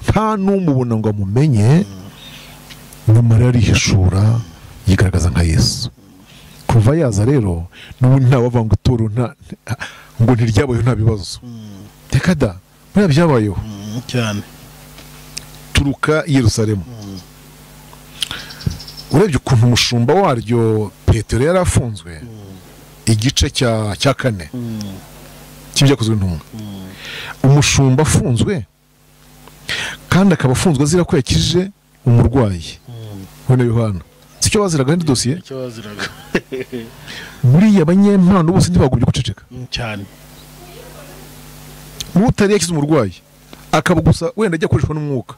nta n'umubona ngo amumenye nyuma rero arihishura yigaragaza nka yesu kuva yaza rero n'ubundi ntawavanga itorero nta nta- ngo ntiryabayeho nta bibazo Mm, reka da buriya byabayeho mm, cyane turuka i yerusalemu urebye ukuntu umushumba waryo petero yari afunzwe igice cya cya kane Mm, cy'ibyakozwe intumwa mm, umushumba afunzwe kandi akaba afunzwe azira ko yakijije umurwayi mm. we na yohana si cyo baziragaho indi dosiye icyo baziraga buriya abanyempano bose ntibagumye guceceka Mm, cyane n'utari yakize umurwayi akaba gusa wenda ajya akoreshwa n'umwuka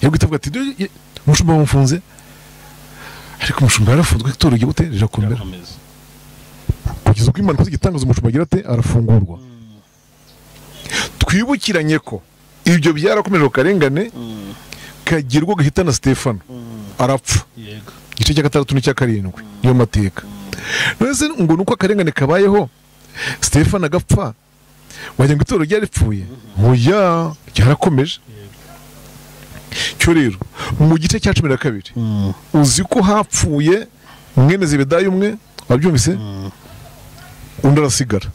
yabwo itavuga ati "Dore, ye- umushumba bamufunze ariko umushumba yarafunzwe itora igihe gute rirakomera kugeza ubwo impanuka zigitangaza umushumba agira ate arafungurwa twibukiranye ko ibyo byarakomeje ku karengane kagirwa gahita na sitefano arapfa yego igice cya gatandatu n'icya karindwi niyo mateka none se ngo ni uko akarengane kabayeho sitefano agapfa wagira ngo itorero ryaripfuye oya ryarakomeje cyo rero mu gice cya cumi na kabiri uzi ko hapfuye mwene zebedayi umwe wabyumvise undi arasigara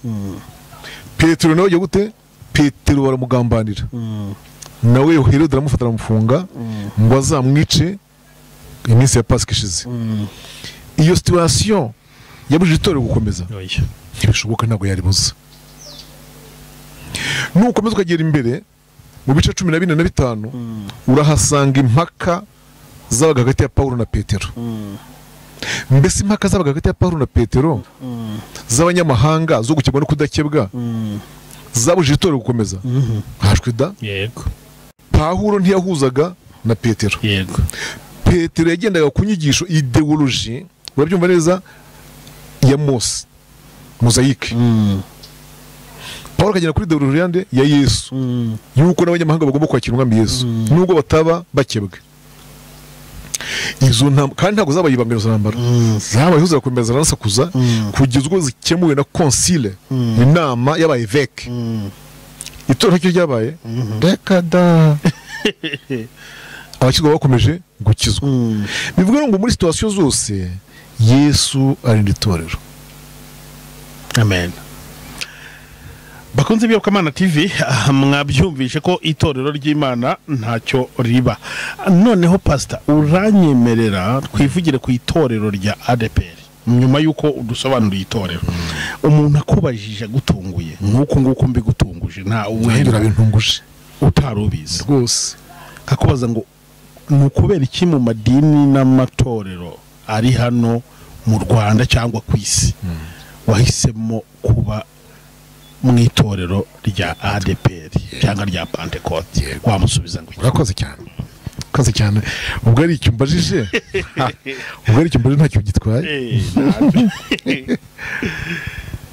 petero nawe yagiye gute petero baramugambanira nawe herode aramufata aramufunga ngo azamwice iminsi ya pasika ishize iyo situwasiyo yabujije itorero gukomeza oya ntibishoboka ntabwo yaribuza nukomeza ukagera imbere mu bice cumi na bine na bitanu urahasanga impaka zabaga hagati ya pawulo na petero mbese impaka zabaga hagati ya pawulo na petero z'abanyamahanga zo gukebwa no kudakebwa zabujije itorero gukomeza hashwe da yego pawulo ntiyahuzaga na petero yego petero yagendaga ku nyigisho ideoloji urabyumva neza ya mose mozayike paul akagenda kuri ideoloji yande ya yesu yuko n'abanyamahanga bagomba kwakira umwami yesu nubwo bataba bakebwe izo ntambara kandi ntabwo zabaye ibanga izo ntambara zabayeho zirakomeza ziranasakuza kugeza ubwo zikemuwe na konsile inama y'abayeveke itora ryo ryabaye reka da abakizwa bakomeje gukizwa bivuga ngo muri situwasiyo zose yesu arinda itorero amen bakunze ibiyobokamana tv aha mwabyumvishe ko itorero ry'imana ntacyo riba noneho pasita uranyemerera twivugire ku itorero rya adepr nyuma y'uko udusobanuriye itorero umuntu akubajije agutunguye nk'uko nguko mbigutunguje nta ngira uwuhera bintunguje utari ubizi rwose akakubaza ngo ni ukubera iki mu madini n'amatorero ari hano mu rwanda cyangwa ku isi wahisemo kuba mu itorero rya adeperi cyangwa rya pantekote wamusubiza ngo iki? urakoze cyane urakoze cyane ubwo ari icyo mbajije ha, ubwo ari icyo mbajije ntacyo gitwaye Eh, ntabyo.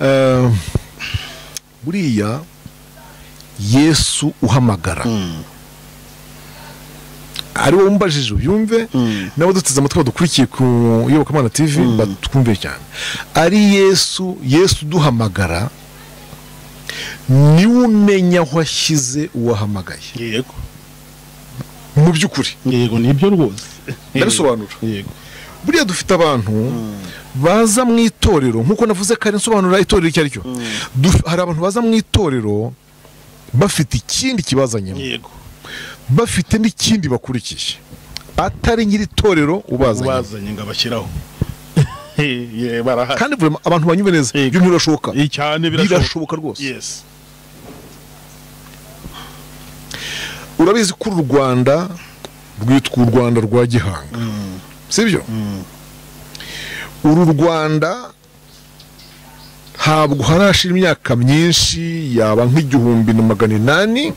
Eh, buriya yesu uhamagara ari wowe umbajije ubyumve n'abaduteze amatwi badukurikiye ku iyobokamana tv batwumve cyane ari yesu yesu uduhamagara niwe umenya aho ashyize uwahamagaye yego mu by'ukuri yego nibyo rwose ndabisobanura yego buriya dufite abantu baza mu itorero nk'uko navuze kare nsobanura itorero icyo ari cyo Duf- hari abantu baza mu itorero bafite ikindi kibazanyemo yego bafite n'ikindi bakurikiye atari nyiri itorero ubazanye ubazanye ngo abashyiraho Eh, yeah, barahari kandi vraiment abantu banyumve neza Yego. ibyo ntibirashoboka Eh, cyane birashoboka birashoboka rwose yes urabizi ko uru rwanda rwitwa u rwanda rwa gihanga sibyo uru rwanda ntabwo harashira imyaka myinshi yaba nk'igihumbi na magana inani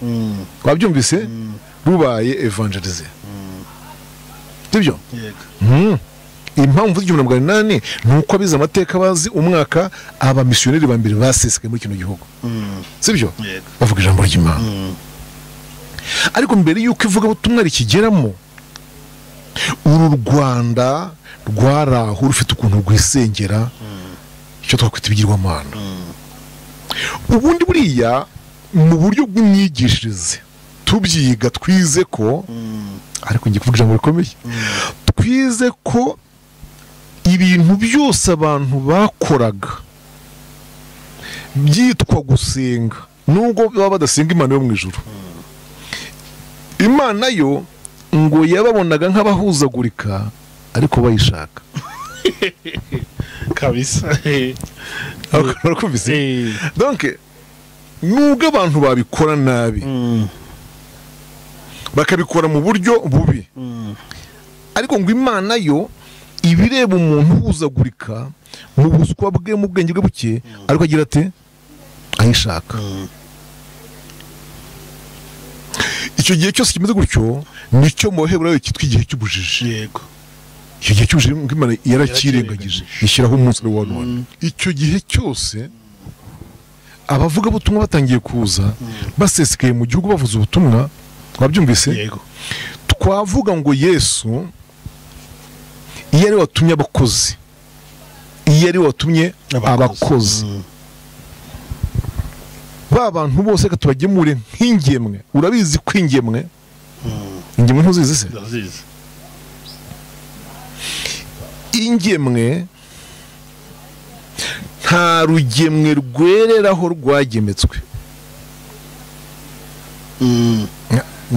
wabyumvise rubaye evangelize sibyo yego Mhm. impamvu z'igihumbi na magana inani ni uko abize amateka bazi umwaka abamisiyoneri ba mbere basesekaye muri kino gihugu sibyo yego bavuga ijambo ry'imana ariko mbere y'uko ivugabutumwa rikigeramo uru rwanda rwari aho rufite ukuntu rwisengera icyo twakwita ibigirwamana ubundi buriya mu buryo bw'imyigishirize tubyiga twize ko ariko ngiye kuvuga ijambo rikomeye twize ko ibintu byose abantu bakoraga byitwa gusenga nubwo baba badasenga imana yo mu ijuru imana yo ngo yababonaga nk'abahuzagurika ariko bayishaka kabisa Eh, barakumvise eh. donc nubwo abantu babikora nabi bakabikora mu buryo bubi ariko ngo imana yo ibireba umuntu uhuzagurika mu buswa bwe mu bwenge bwe buke ariko agira ati ayishaka icyo gihe cyose kimeze gutyo nicyo mu baheburayo cyitwa igihe cy'ubujiji yego icyo gihe cy'ubujiji ngo imana yaracyirengagije ishyiraho umunsi ari wa none icyo gihe cyose abavugabutumwa batangiye kuza basesekaye mu gihugu bavuze ubutumwa twabyumvise yego twavuga ngo yesu iyo ari we watumye abakozi iyo ari we watumye abakozi Mm. ba bantu bose reka tubagemure nk'ingemwe urabizi ko ingemwe Mm. ingemwe ntuzizi se ndazizi ingemwe nta rugemwe rwereraho rwagemetswe Mm.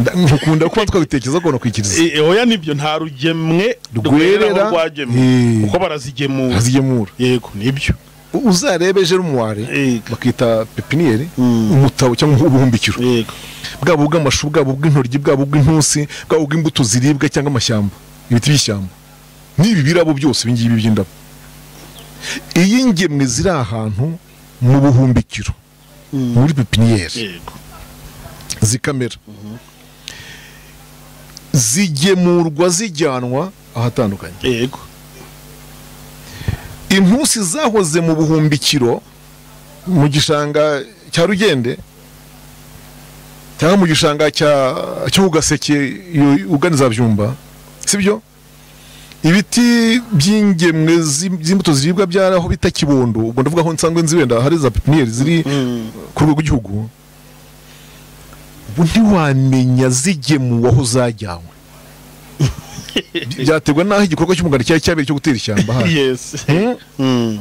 Nda- nkukunda kuba twabitekereza ko nakwikiriza E- e, oya nibyo nta rugemwe Rwerera, rwereraho rwagemwe eh. kuko barazigemura azigemura yego nibyo U- uzarebe jerumuware yego bakita pepiniyeri Mm. umutabo cyangwa ubuhumbikiro yego bwabo bw'amashu bwabo bw'intoryi bwabo bw'intusi bwabo bw'imbuto ziribwa cyangwa amashyamba ibiti by'ishyamba n'ibi birabo byose ibi ngibi by'indabo iyo ingemwe ziri ahantu mu buhumbikiro Mm. muri pepiniyeri yego zikamera zigemurwa zijyanwa ahatandukanye yego intusi zahoze mu buhumbikiro mu gishanga cya rugende cyangwa mu gishanga cya cy'ugaseke uganiza byumba sibyo ibiti by'ingemwe zi- z'imbuto ziribwa byaraho bita kibondo ubwo ndavuga aho nsanzwe nzi wenda hari za pepiniyeri ziri Mm. ku rwego rw'igihugu ubu ntiwamenya zigemuwe aho zajyanywe byaterwa n'aho igikorwa cy'umuganda cyari cyabereye cyo gutera ishyamba hano yes Hmm? Mm.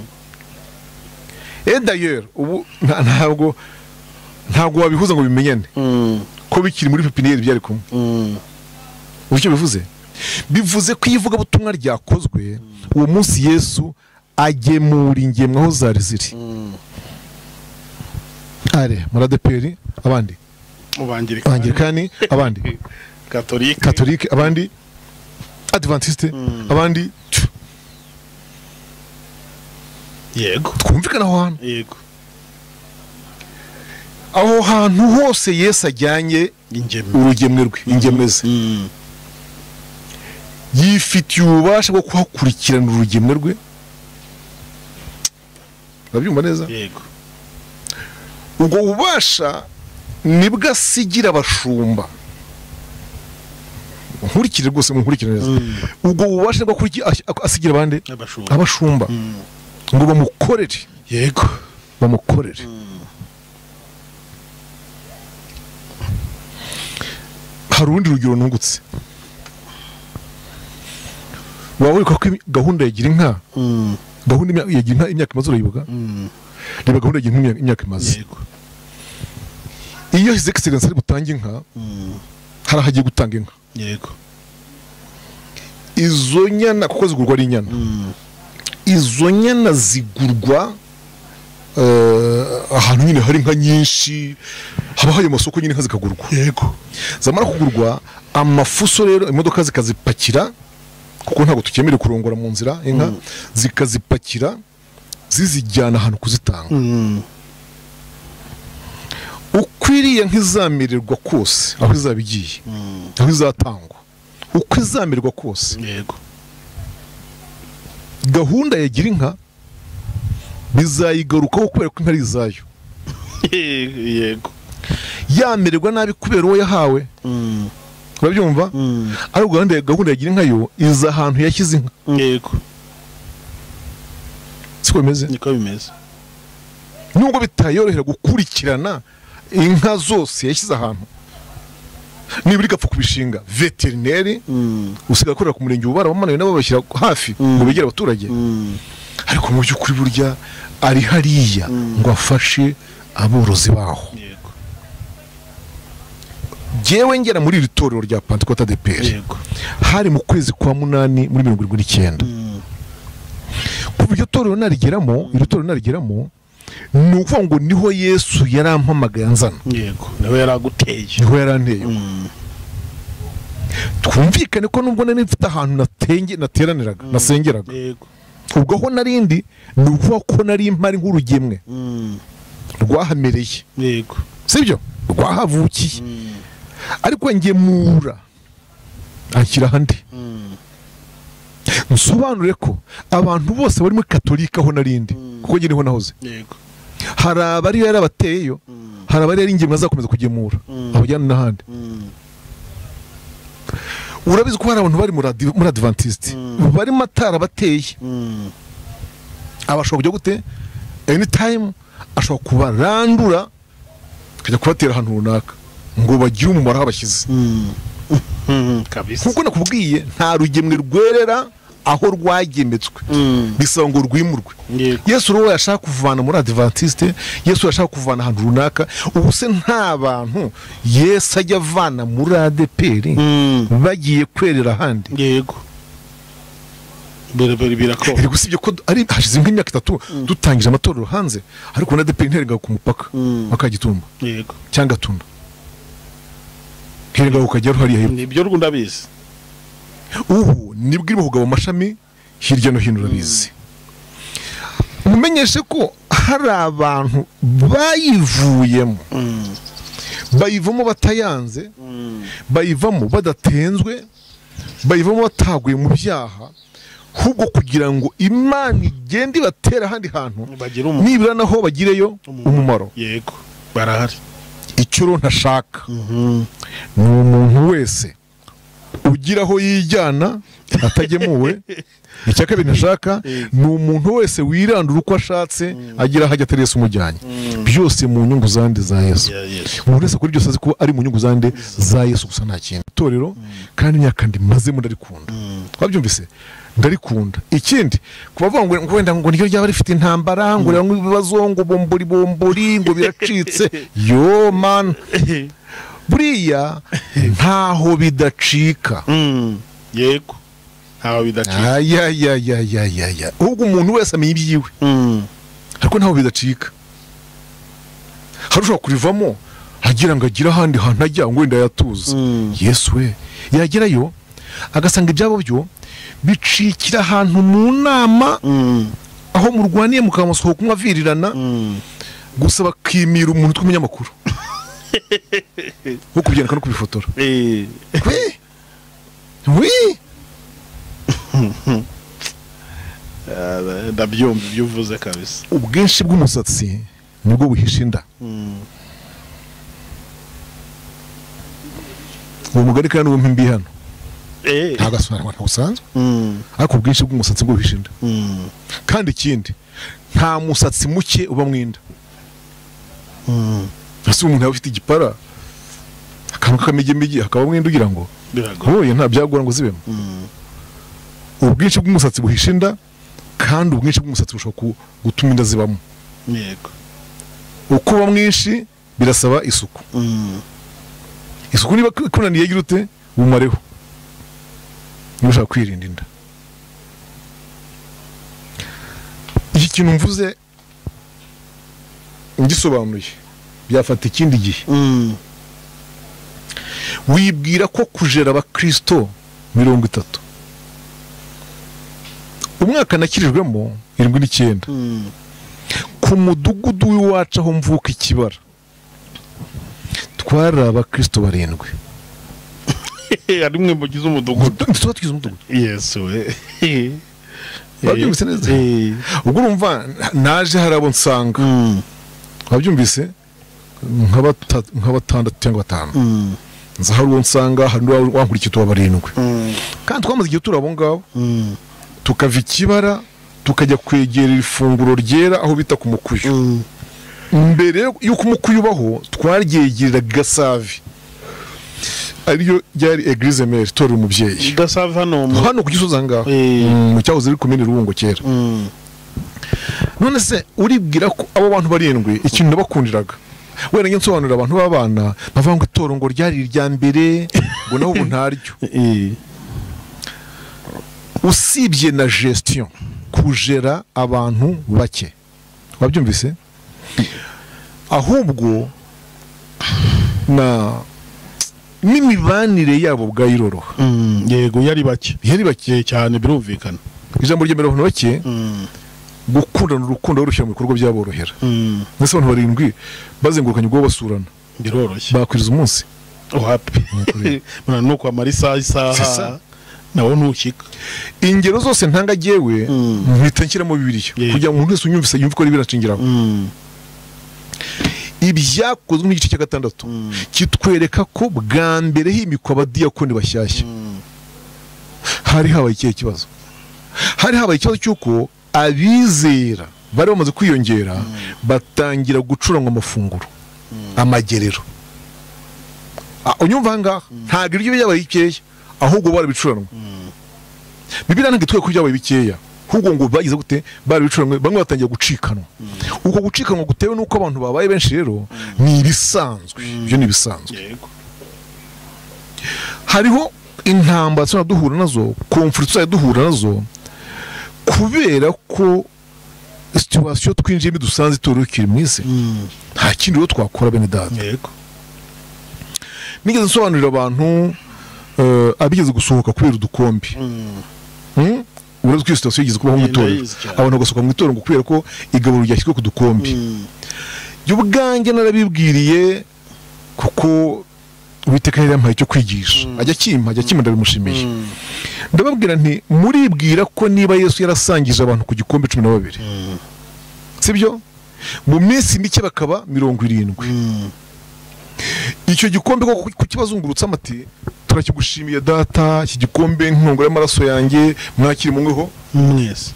Eh d'ailleurs ubu nta- ntabwo ntabwo wabihuza ngo bimenyane Mm. ko bikiri muri pepiniyeri byari kumwe Mm. ubu icyo bivuze bivuze ko iyo ivugabutumwa ryakozwe uwo munsi yesu agemura ingemwe aho zari ziri Mm. are muradeperi abandi mu abangilikani abandi katolika katolike abandi adventiste Mm. abandi Tch, yego twumvikana aho hantu yego aho hantu hose yesu ajyanye ingemwe urugemwe rwe ingemwe ze Mm. yifitiye ububasha bwo kuhakurikirana urugemwe rwe urabyumva neza yego ubwo bubasha nibwo asigira abashumba nkurikire rwose munkurikire neza Mm. ubwo bubasha nibwo akuriki- as- asigira abandi abashumba abashumba Mm. ngo bamukorere yego bamukorere hari urundi rugero nungutse waba wibuka ko imi- gahunda yagira inka Mm. gahunda imya- yagira inka imyaka imaze urayibuka Mm. reba gahunda yagira inka imyaka- imyaka imaze yego iyo his excellence ari butange inka Mm. hari aho agiye gutanga inka yego izo nyana kuko zigurwa ari inyana Mm. izo nyana zigurwa eh, ahantu nyine hari inka nyinshi haba hari amasoko nyine inka zikagurwa yego zamara kugurwa amafuso rero imodoka zikazipakira kuko ntabwo tukemerewe kurongora mu nzira inka zikazipakira zizijyana ahantu kuzitanga Mm. ukwiriye nk'izamererwa kose aho izaba igiye Mm. aho izatangwa uko izamererwa kose yego gahunda ya gira inka bizayigarukaho kubera ko inka ari izayo yego yamererwa nabi kubera uwo yahawe Mm. urabyumva Mm. ariko gahunda ya- gahunda ya gira inka yo iza ahantu yashyize inka yego siko bimeze niko bimeze nubwo bitayorohera gukurikirana inka zose yashyize ahantu nibura igapfa kubishinga veterineri Mm. usigaye akorera ku murenge uba barabamanuye nabo babashyira hafi ngo begere abaturage Mm. ariko mu by'ukuri burya ari hariya ngo afashe aborozi baho yego jyewe ngera muri iri torero rya pantikota de peri yego hari mu kwezi kwa munani muri mirongo irindwi n'icyenda Mm. kuva iryo torero narigeramo iryo torero narigeramo ni ukuvuga ngo niho yesu yarampamagaye anzana yego nawe yaraguteye niho yaranteye Mm. twumvikane ko nubwo nari mfite ahantu natenge nateraniraga nasengeraga yego ubwo aho narindi ni ukuvuga ko nari mpari nk'urugemwe Mm. rwahamereye yego sibyo rwahavukiye Mm. ariko ngemura ashyira ahandi nsobanure ko abantu bose bari muri katolika aho narindi kuko njye niho nahoze yego hari abari yari abateyeyo hari abari yari ingemwe azakomeza kugemura abajyana n'ahandi urabizi ko hari abantu bari muri adi- muri adivantisite barimo atarabateye abashobora kujya gute anytime ashobora kubarandura akajya kubatera ahantu runaka ngo bagire umumaro aho abashyize kabisa nkuko nakubwiye nta rugemwe rwerera aho rwagemetswe Mm. bisaba ngo rwimurwe Yego. yesu rero yashaka kuvana muri adivantisite yesu yashaka kuvana ahantu runaka ubu se nta bantu yesu ajya avana muri adeperi Mm. bagiye kwerera ahandi yego birakorwa birakora Iri gusibye ko ari hashize nk'imyaka itatu dutangije amatorero hanze ariko na DP nterega ku mupaka Mm. wa Kagitumba yego cyangwa Gatunda herega ukajyaho hariya hepfo nibyo rwose ndabizi ubu nibwo irimo kugaba amashami hirya no hino urabizi mumenyeshe ko hari abantu bayivuyemo bayivamo batayanze bayivamo badatenzwe bayivamo bataguye mu byaha ahubwo kugira ngo imana igende ibatera ahandi hantu bagira umu- nibura naho bagireyo umumaro yego barahari icyo rero ntashaka ni umuntu wese ugira aho yijyana atagemuwe icya kabiri ntashaka ni umuntu wese wirandura uko ashatse agira aho ajya atari Yesu umujyanye byose mu nyungu zandi za Yesu Ya Yesu. umuntu wese kuri byose azi ko ari mu nyungu zande za yesu gusa nta kintu itorero kandi imyaka ndimazemo ndarikunda wabyumvise ndarikunda ikindi kuba bavuga ngo ngo wenda ngo niryo ryaba rifite intambara ngo rirangwa ibibazo ngo bombori bombori ngo biracitse yo man buriya ntaho bidacika Mm. yego ntawe bidacika ayayayayayaya ahubwo umuntu wese amenya ibyiwe Mm. ariko ntaho bidacika hari ushobora kurivamo agira ngo agire ahandi hantu ajya ngo wenda yatuze Mm. yesu we yagerayo agasanga ibyabo byo bicikira ahantu mu nama Mm. aho murwaniye mukamusohoka kumwavirirana Mm. gusa bakimira umuntu tw'umunyamakuru wo kubyandika no kubifotora Eh. we we Ah, ndabyumva ibyo uvuze kabisa ubwinshi bw'umusatsi nibwo buhisha inda uwo mugari kandi wumva imbi hano Eh. nta gasobanuro ntabwo usanzwe Mm. ariko ubwinshi bw'umusatsi bwo buhisha inda Mm. kandi ikindi nta musatsi muke uba mu inda ese umuntu yaba afite igipara akantu k'akamegemege hakaba mwenda ugira ngo biragora wowe nta byagora ngo zibemo Mm. ubwinshi bw'umusatsi buhisha inda kandi ubwinshi bw'umusatsi bushobora ku- gutuma inda zibamo yego uko uba mwinshi birasaba isuku Mm. isuku niba ikunaniye gira ute umareho niba ushaka kwirinda inda iki kintu mvuze ngisobanuye byafata ikindi gihe Mm. wibwira ko kujera abakirisito mirongo itatu umwaka nakirijwemo irindwi n'icyenda Mm. ku mudugudu w'iwacu aho mvuka ikibara twari abakirisito barindwi ari mwe mugize umudugudu tuba tugize umudugudu yesu we Wabyumvise neza? Eh. ubwo urumva naje hari abo nsanga Mm. wabyumvise nka bata- nka batandatu cyangwa batanu Mm. nza hari uwo nsanga hari n'uwa- wankurikiye tuba barindwi Mm. kandi twamaze igihe turi abo ngabo Mm. tukava ikibara tukajya kwegerera ifunguro ryera aho bita ku mukuyu Mm. mbere y'uko umukuyu ubaho twaryegereraga gasavi ariyo ryari eglise mere itorero umubyeyi gasave hano mu hano ku gisozi aha ngaha Eh. mu cyahoze ari komine rubungo kera Mm. none se uribwira ko abo bantu barindwi ikintu nabakundiraga wenda njye nsobanurira abantu b'abana bavuga ngo itoro ngo ryari irya mbere ngo naho ubu ntaryo Eh. usibye na gestion kujera abantu bake wabyumvise ahubwo na n'imibanire yabo bwayiroroha Mm. yego yari bake yari bake Eh, cyane birumvikana ijambo ryemerera abantu bake Mm. gukundana urukundo barushyira mu bikorwa byaborohera Mm. ndetse abantu barindwi bazengurukanye ubwo basurana biroroshye bakwiriza umunsi wapi Nukuri. Bwana, ni ukwamara isaha isaha Sasa. nawe ntukika ingero zose ntanga jyewe Mm. mpita nshyiramo bibiliya Yeah. kugira ngo umuntu wese unyumvise yumve ko ari biracingiraho ibyakozwe n'igice cya gatandatu kitwereka ko bwa mbere himikwa abadiyakoni bashyashya hari habaye ikihe kibazo hari habaye ikibazo cy'uko abizera bari bamaze kwiyongera batangira gucurangwa amafunguro amagerero Ah, unyumva aha ngaha ntabwo ibiryo byabaye bikeya ahubwo barabicuranwa bibiriya ntabwo itwereka ko byabaye bikeya ahubwo ngo bagize gute barabicuranwe bamwe batangira gucikanwa uko gucikanwa gutewe n'uko abantu babaye benshi rero ni ibisanzwe ibyo ni ibisanzwe yego hariho intambara tuzajya duhura nazo komfuri tuzajya duhura nazo kubera ko situwasiyo twinjiyemo dusanze itorukiri mu isi nta kindi rero twakora bene data yego nigeze nsobanurira abantu eh, abigeze gusohoka kubera udukombe Hmm? uretse ko iyo situwasiyo igeze kubaho mu Yenda itorero yizi cyane. abantu bagasohoka mu itorero ngo kubera ko igaburo ryashyizwe ku dukombe jya ubwanjye narabibwiriye kuko uwiteka yari yampaye icyo kwigisha ajya akimpa ajya akimpa ndabimushimiye ndababwira nti muribwira ko niba yesu yarasangije abantu ku gikombe cumi na babiri sibyo mu minsi mike bakaba mirongo irindwi icyo gikombe ko kukibazungurutse amati turakigushimiye data iki gikombe nkongora y'amaraso yanjye mwakiri munyweho mwese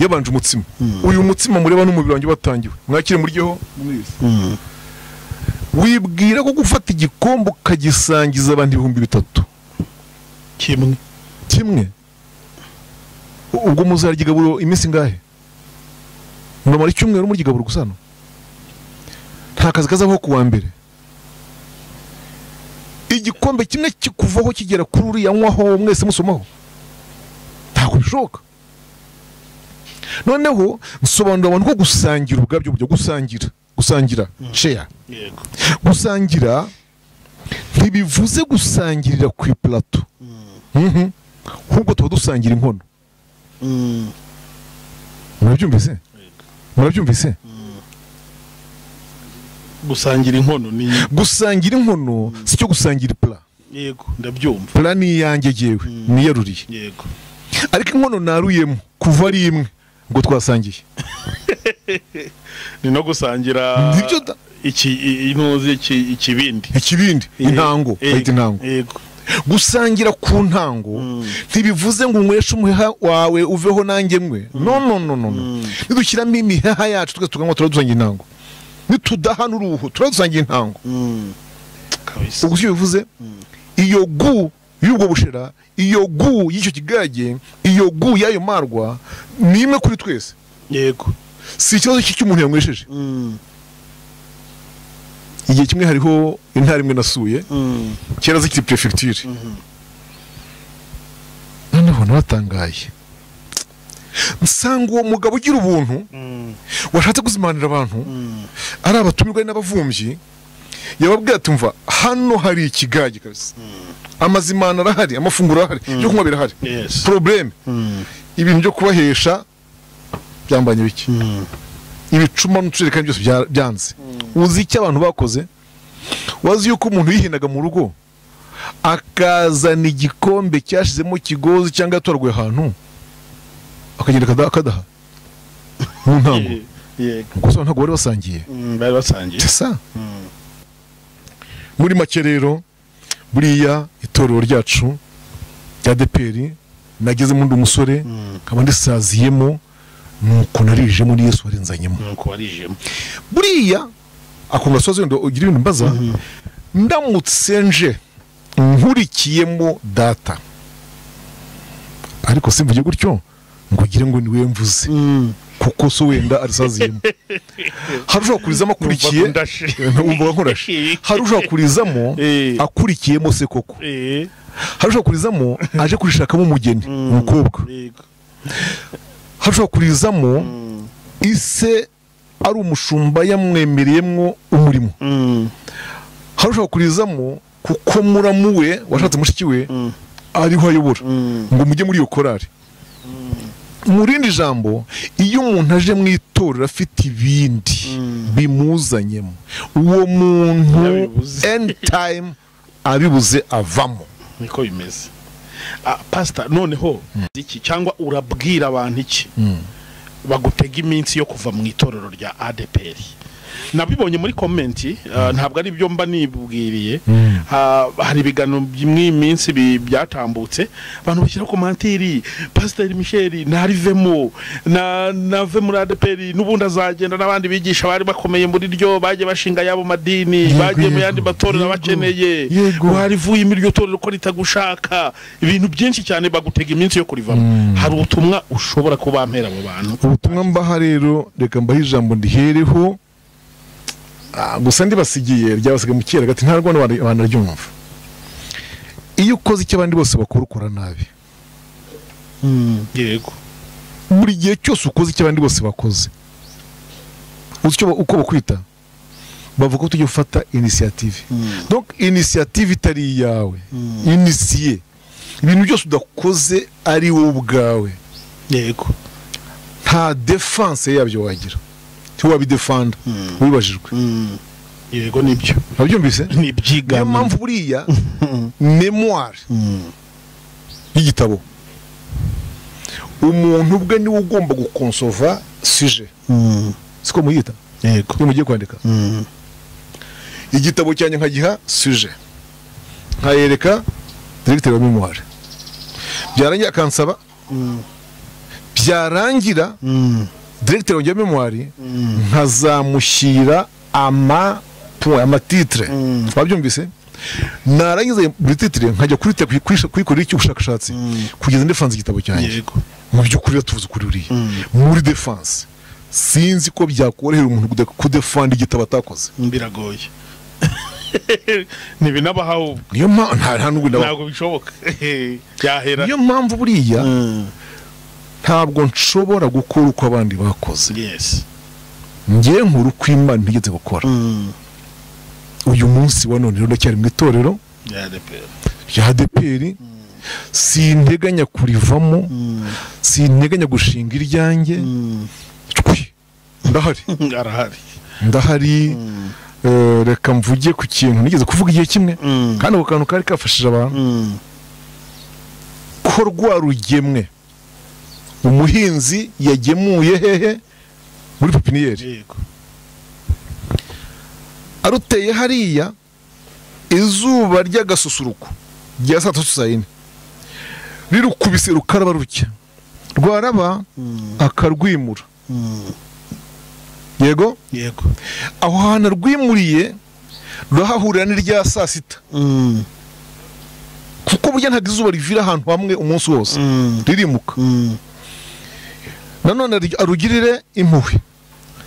yabanje umutsima uyu mutsima mureba n'umubiri wanjye watangiwe mwakire muryeho wibwira ko gufata igikombe ukagisangiza abantu ibihumbi bitatu kimwe kimwe U- ubwo muzarya igaburo iminsi ingahe muramara icyumweru murya igaburo gusa hano nta kazi kazabaho ku wa mbere igikombe kimwe kikuvaho kigera kuri uriya nywaho mwese musomaho ntabwo bishoboka noneho nsobanurira abantu ko gusangira ubwabyo buryo gusangira gusangira share yego gusangira ntibivuze gusangirira ku iparato Mhm. ahubwo tuba dusangira inkono murabyumvise murabyumvise gusangira inkono ni gusangira inkono si cyo gusangira ipara yego ndabyumva pura ni iyanjye jyewe niyaruriye yego ariko inkono naruyemo kuva ari imwe ngo twasangiye ni no gusangira Nibyo da- iki i- intuzi iki- ikibindi ikibindi intango Yego, bayita intango yego gusangira ku ntango ntibivuze ngo unyweshe umuheha wawe uveho nanjye mwe no no no no no. nidushyiramo imiheha yacu twese tukanywa turadusangira intango nitudahana uruhu turadusangira intango kabisa ubwo icyo bivuze iyo gu y'ubwo bushera iyo gu y'icyo kigage iyo gu y'ayo marwa ni imwe kuri twese yego si ikibazo cy'icyo umuntu yanywesheje igihe kimwe hariho intara imwe nasuye kera zikiri perefegiture noneho nabatangaye nsanga uwo mugabo ugira ubuntu washatse kuzimanira abantu ari abatumirwa ari n'abavumbyi yababwira ati mva hano hari ikigage kabisa amazimana arahari amafunguro arahari ibyo kunywa birahari Yes. porobuleme ibintu byo kubahesha byambanye bike ibicuma n'utujerekani byose bya- byanze uzi icyo abantu bakoze wazi yuko umuntu yihinaga mu rugo akazana igikombe cyashizemo kigozi cyangwa yatoraguye ahantu akagenda akada- akadaha mu ntango Ye- yego gusa ntabwo bari basangiye Mm, bari basangiye sasa muri make rero buriya itorero ryacu rya deperi nagezemo undi umusore nkaba ndisaziyemo nuko narije muri yesu warenzanyemo nuko warijemo buriya akumva soze wenda ugira ibintu mbaza ndamutse nje nkurikiyemo data ariko simvuge gutyo ngo ugire ngo niwe mvuze kuko so wenda arisaziyemo hari ushobora kurizamo akurikiye Numva ndashe. numva nkurashe hari ushobora kurizamo Eh. akurikiyemo se koko Eh, hari ushobora kurizamo aje kurishakamo umugeni umukobwa yego hashobora kurizamo ise ari umushumba yamwemereyemo umurimo hashobora kurizamo kuko muramu we washatse mushiki we ariho ayobora ngo mujye muri iyo korari mu rindi jambo iyo umuntu aje mu itorero afite ibindi bimuzanyemo uwo muntu Yabibuze. end time abibuze avamo niko bimeze Ah, pasita noneho iki cyangwa urabwira abantu iki bagutega iminsi yo kuva mu itorero rya adeperi nabibonye muri komenti ah, ntabwo ari byo mba nibwiriye Ah, hari ibiganiro by'imwe iminsi bi- byatambutse abantu bashyira komantiri pasiteri misheri narivemo na- nave muri adeperi n'ubundi azagenda n'abandi bigisha bari bakomeye muri ryo bagiye bashinga yabo madini Yego, bagiye mu yego, yandi matorero yego, abakeneye yego. Wari rivuye muri iryo torero ko ritagushaka ibintu byinshi cyane bagutega iminsi yo kurivamo hari ubutumwa ushobora kubampera abo bantu ubutumwa mbaha rero reka mbahe ijambo ndihereho Ah, gusa ndibasigiye ryabasiga mu kera gati ntabwo abantu bari- abantu baryumva iyo ukoze icyo abandi bose bakora ukora nabi yego buri gihe cyose ukoze icyo abandi bose bakoze uzi icyo ba- uko bakwita bavuga ko tujya ufata inisiyative donc inisiyative itari iyawe inisiye ibintu byose udakoze ari wowe ubwawe yego nta defanse yabyo wagira ntiwabidefanda wibajijwe yego nibyo wabyumvise ni niyo ibyigano mpamvu buriya memoire y'igitabo umuntu ubwe niwe ugomba gukonsova suje siko muyita yego iyo mugiye kwandika igitabo cyanjye nkagiha suje nkayereka diregiteri wa memuware byarangira akansaba byarangira diregiteri wanjye wa memuware nkazamushyira ama point, amatitire wabyumvise narangiza buri titire nkajya kuri te- kuri- kuyikorera icyo ubushakashatsi kugeza ndefanze igitabo cyanjye yego mu by'ukuri tuvuze ukuri buriya muri defanse sinzi ko byakorohera umuntu kude- kudefanda igitabo atakoze biragoye ntibinabaho niyo mpamvu nta nta n'ubwo ndabaho. ntabwo bishoboka byahera niyo mpamvu buriya ntabwo nshobora gukora uko abandi bakoze yesi njye nkuru uko imana ntigeze gukora uyu munsi wa none rero ndacyari mu itorero rya adeperi sinteganya kurivamo sinteganya gushinga iryanjye twi ndahari arahari ndahari eh, reka mvuge ku kintu nigeze kuvuga igihe kimwe kandi ako kantu kari kafashije abantu ko rwa rugemwe umuhinzi yagemuye hehe muri pepiniyeri yego aruteye hariya izuba ry'agasusuruko rya saa tatu saa yine rirukubise rukaraba rutya rwaraba akarwimura yego yego aho hantu arwimuriye rurahahurira n'irya saa sita kuko burya ntabwo izuba rivira ahantu hamwe umunsi wose ririmuka nanone ari- arugirire impuhwe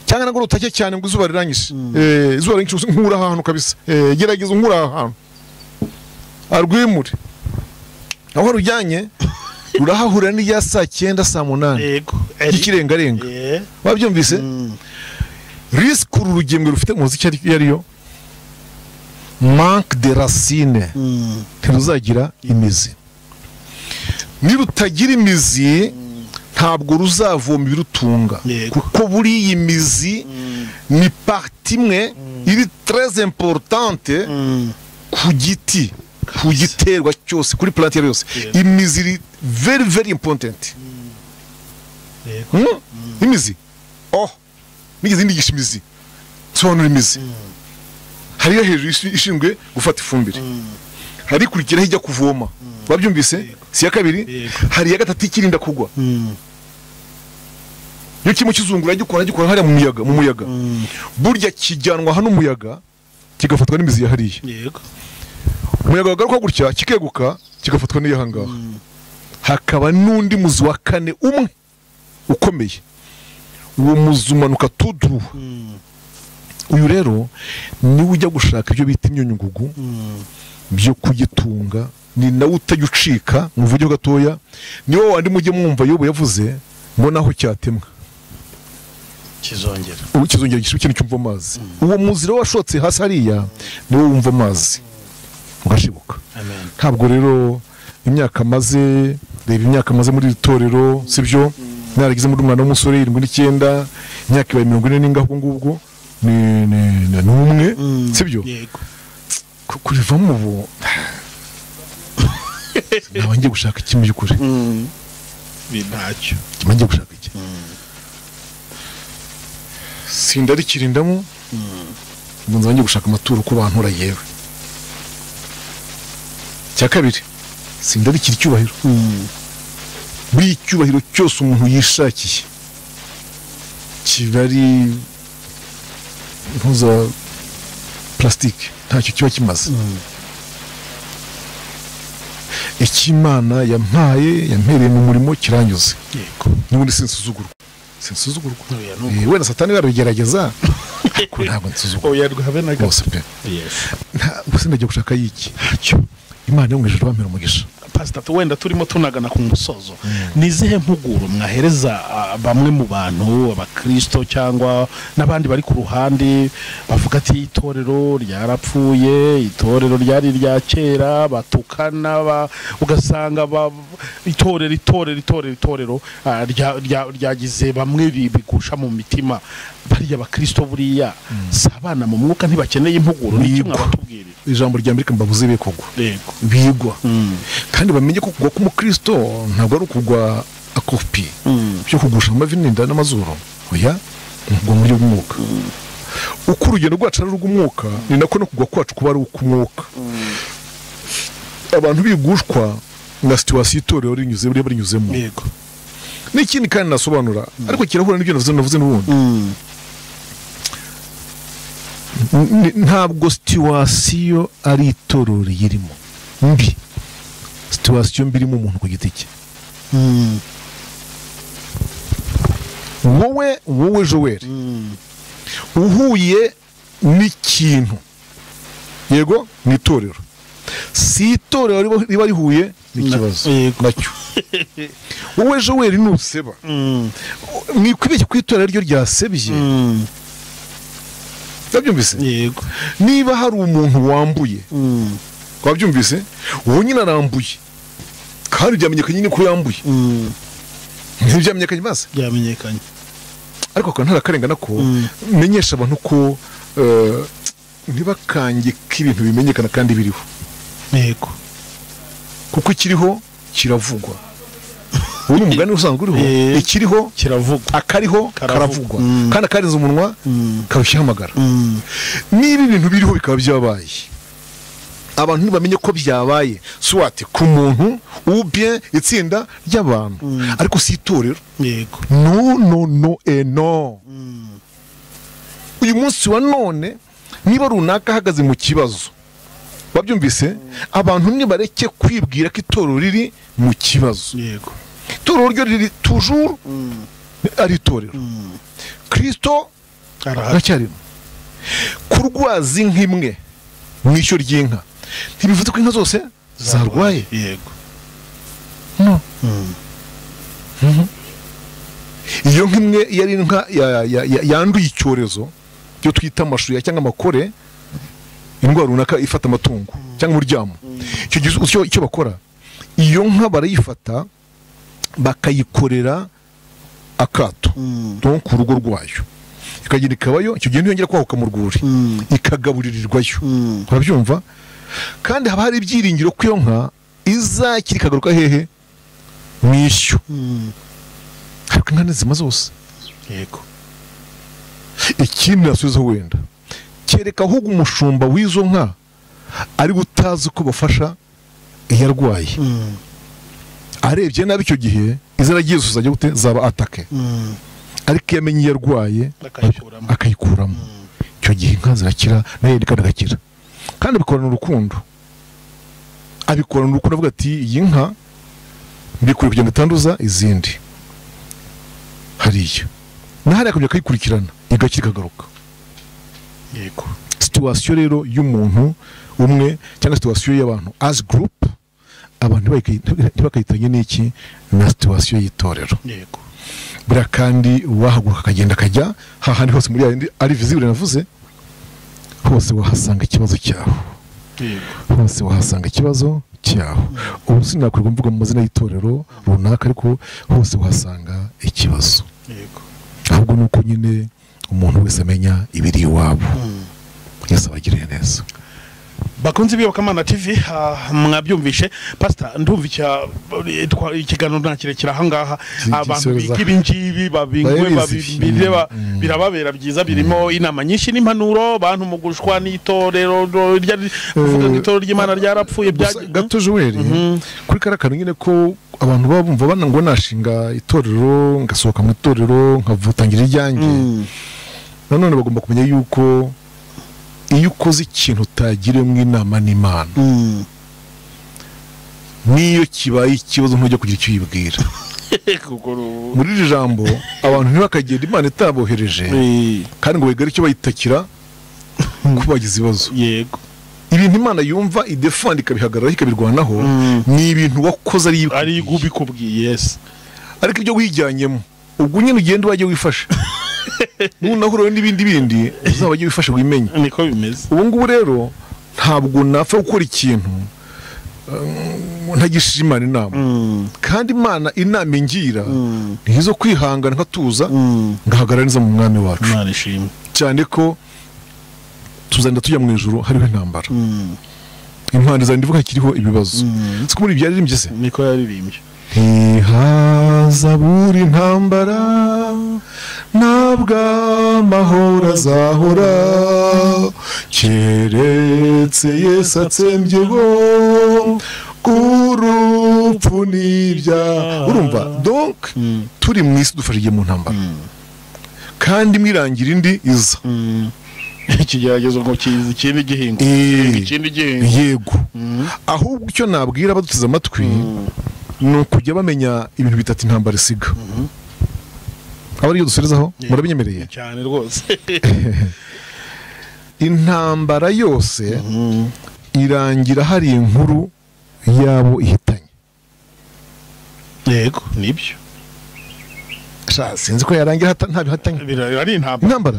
cyangwa nabwo rutake cyane ngo izuba rirangije Eh, izuba rirangije nkura aha hantu kabisa Eh, gerageza nkura aha hantu arwimure aho rujyanye rurahahurira n'irya saa cyenda saa munani yego ry'ikirengarenga Yeah. wabyumvise risike uru rugemwe rufite muzi icyo ari- iyo ariyo manque de racine ntiruzagira imizi nirutagira imizi ntabwo ruzavoma ibirutunga Yego. kuko buriya imizi ni parti imwe iri très importante ku giti ku giterwa cyose kuri plante iyo ari yose Yego. imizi iri very very important Yego. Hmm? imizi oh nigeze ndigisha imizi nsobanura imizi hari iyo hejuru ishi- ishinzwe gufata ifumbire hari ikurikiraho ijya kuvoma babyumvise si iya kabiri Yego. hari iya gatatu ikirinda kugwa iyo kirimo kizungura gikora gikora hariya mu muyaga mu muyaga burya kijyanwa hano umuyaga kigafatwa n'imizi ya hariya yego umuyaga wagaruka gutya kikeguka kigafatwa n'iyo ahangaha hakaba n'undi muzi wa kane umwe ukomeye uwo muzi umanuka tuduru uyu rero niwe ujya gushaka ibyo bita imyunyungugu byo kugitunga ni nawe utajya ucika mu buryo gatoya niwe wandi mujye mwumva yobu yavuze mbona aho cyatemwa kizongera ubu kizongera igice kintu cyumva amazi uwo muzi rero washotse hasi hariya niwo wumva amazi ugashibuka amen ntabwo rero imyaka maze reba imyaka maze muri iri torero sibyo naragize muri umwana w'umusore irindwi n'icyenda imyaka ibaye mirongo ine n'ingahe ubwo ngubwo ni ni- ni na n'umwe Mm. sibyo yego Ku- kurivamo ubu ntabwo ngiye gushaka iki mu by'ukuri Mm. Ibi ntacyo ntabwo ngiye gushaka iki sindarikirindamo ubu nzaba ngiye gushaka amaturo ku bantu yewe icya kabiri sindarikira icyubahiro Mm. buri cyubahiro cyose umuntu yishakiye kiba ari impuza purasitike ntacyo kiba kimaze icy'imana yampaye yampereye mu murimo kiranyuze yego n'ubundi sinsuzugurwa sinsuzugurwa Oya, ni Eh, wenda satani barabigerageza ariko ntabwo nsuzugurwa oya rwabenaga rwose pe yes Nta- gusa ndagiye gushaka yiki ntacyo imana yo mu ijoro bampera umugisha pasitatu wenda turimo tunagana ku musozo ni izihe mpuguro mwahereza ah, bamwe mu bantu abakirisito cyangwa n'abandi bari ku ruhande bavuga ati itorero ryarapfuye itorero ryari irya kera batukana ba- ugasanga ba- itorero itorero itorero itorero ah, rya- rya- ryagize bamwe bi- bigusha mu mitima bariya bakirisito buriya si abana mu mwuka ntibakeneye impuguro ni Yego. mwabatubwirira ijambo rya mbere mbabuze be kugwa yego bigwa Mm. kandi bamenye ko kugwa k'umukristo ntabwo ari ukugwa akopi Mm. byo kugusha amavi n'inda n'amazuru oya ni ukugwa mu buryo bw'umwuka uko urugendo rwacu ari urw'umwuka ni nako no kugwa kwacu kuba ari uk'umwuka abantu bigushwa na situwasiyo itorero rinyuze riba rinyuzemo yego n'ikindi kandi nasobanura ariko kirahura n'ibyo navuze navuze n'ubundi Mm. N- ntabwo situwasiyo ari itorero riyirimo mbi situwasiyo mbi irimo umuntu ku giti cye Mm. wowe wowe joweri Mm. uhuye n'ikintu yego mu itorero si itorero riba- riba rihuye n'ikibazo Na- yego. nacyo wowe joweri nuseba Mm. mwikwibeshye ku itorero ryo ryasebye Mm. wabyumvise yego niba hari umuntu wambuye Mm. wabyumvise uwo nyine arambuye kandi byamenyekanye nyine ko yambuye Mm. ntibyamenyekanye maze byamenyekanye ariko akaba ntarakarengana ko Mm. menyesha abantu ko eh, ntibakange ko ibintu bimenyekana kandi biriho yego kuko ikiriho kiravugwa ubu ni umugani usanzwe uriho Eh. ikiriho kiravugwa akariho Karavugwa. karavugwa Mm. kandi akarenza umunwa Mm. karushaho amagara Mm. niba ibintu biriho bikaba byabaye abantu ntibamenye ko byabaye swate ku muntu ubye itsinda ry'abantu Mm. ariko si itorero yego no no no e no Mm. uyu munsi wa none niba runaka ahagaze mu kibazo wabyumvise abantu nibareke kwibwira ko itorero riri mu kibazo yego itorero ryo riri tujuru Mm. ari itorero Mm. kirisito arahari aracyarimo kurwaza inka imwe mu ishyo ry'inka ntibivuze ko inka zose zarwaye yego No. Mm. iyo nka imwe iyo ari inka ya- ya- ya- yanduye icyorezo byo twita amashuya cyangwa amakore indwara runaka ifata amatungo cyangwa uryamo icyo gihe icyo- icyo bakora iyo nka barayifata bakayikorera akato Mm. donc ku rugo rwayo ikagenda ikabayo icyo gihe ntiyongera kwahuka mu rwuri Mm. ikagaburirirwayo Mm. urabyumva kandi haba hari ibyiringiro ko iyo nka izakira ikagaruka hehe mu ishyo Mm. ariko inka ntizima zose yego ikindi nasubiza wenda kereka ahubwo umushumba w'izo nka ari utazi ko bafasha iyo arwaye Mm. arebye nabi icyo gihe izaragiye zose zajya gute zaba atake Mm. ariko iyo amenye iyo arwaye Akayikuramo. akayikuramo icyo gihe inka zirakira nayo kandi agakira kandi abikorana urukundo abikorana urukundo avuga ati iyi nka mbikwiye kugenda itanduza izindi hariya nahariya akajya akayikurikirana igakira ikagaruka yego situwasiyo rero y'umuntu umwe cyangwa situwasiyo y'abantu as group abantu ntibakayi- ntibakayitanye n'iki na situwasiyo y'itorero yego buriya kandi wahaguruka akagenda akajya hahandi hose muri yayindi ari visibure navuze hose wahasanga ikibazo cyaho yego hose wahasanga ikibazo cyaho ubu sinakwirwa mvuga mu mazina y'itorero runaka ariko hose wahasanga ikibazo yego ahubwo ni uko nyine umuntu wese amenya ibiri iwabo Mm. mwese abagiriye neza bakunze ibiyobokamana tv ah, mwabyumvishe pasita ndumva icya- twa- ikiganiro nta kirekire ahangaha Iki- abantu igisubizo. biga ibingibi babingwe Barabizi. babireba birababera byiza birimo inama nyinshi n'impanuro bantu mu gushwa n'itorero ro- rya- kuvuga ngo itorero ry'imana ryarapfuye gusa byagiye- gato joel kuri kariya kantu nyine ko abantu baba bumva bana ngo nashinga itorero ngasohoka mu itorero nkavutangira iryanjye Mm. nanone bagomba kumenya yuko iyo ukoze ikintu utagiriwemo inama n'imana Mm. n'iyo kibaye ikibazo ntujya kugira icyo uyibwira Kuko ru- muri iri jambo abantu ntibakagenda imana itabohereje Eh, kandi ngo bagire icyo bayitakira ko bagize ibibazo yego ibintu imana yumva idefandi ikabihagararaho ikabirwanaho Mm. ni ibintu wakoze ari iyo ari ubikubwiye yes ariko ibyo wijyanyemo ubwo nyine ugenda wajya wifasha nunahurawe n'ibindi bindi uzabajye wifasha wimenye niko bimeze ubu ngubu rero ntabwo napfa gukora ikintu um, ntagishije imana inama Mm. kandi imana inama ingira Mm. ni izo kwihangana nkatuza Mm. ngahagarara neza mu mwami wacu imana ishimwe cyane ko tuzagenda tujya mu ijoro hariho intambara Mm. impande zagenda ivuga kiriho ibibazo Mm. si ko muri byaririmbye se niko yaririmbye ntihaza buri ntambara ntabwo amahoro azahora keretse yesu atsembyeho urupfu n'ibyaha urumva donc turi mu isi dufashije mu ntambara kandi imwe irangira indi iza Mm. ikigeragezo ngo kiza ikindi gihingo Eh. ikindi gihingo yego ahubwo icyo nabwira abaduteze amatwi ni ukujya bamenya ibintu bitatu intambara isiga aba ariyo dusubizaho murabinyemereye cyane rwose intambara yose irangira hari inkuru yabo ihitanye yego nibyo Sha, sinzi ko yarangira hata- nta bihatanye Bira- ari intambara intambara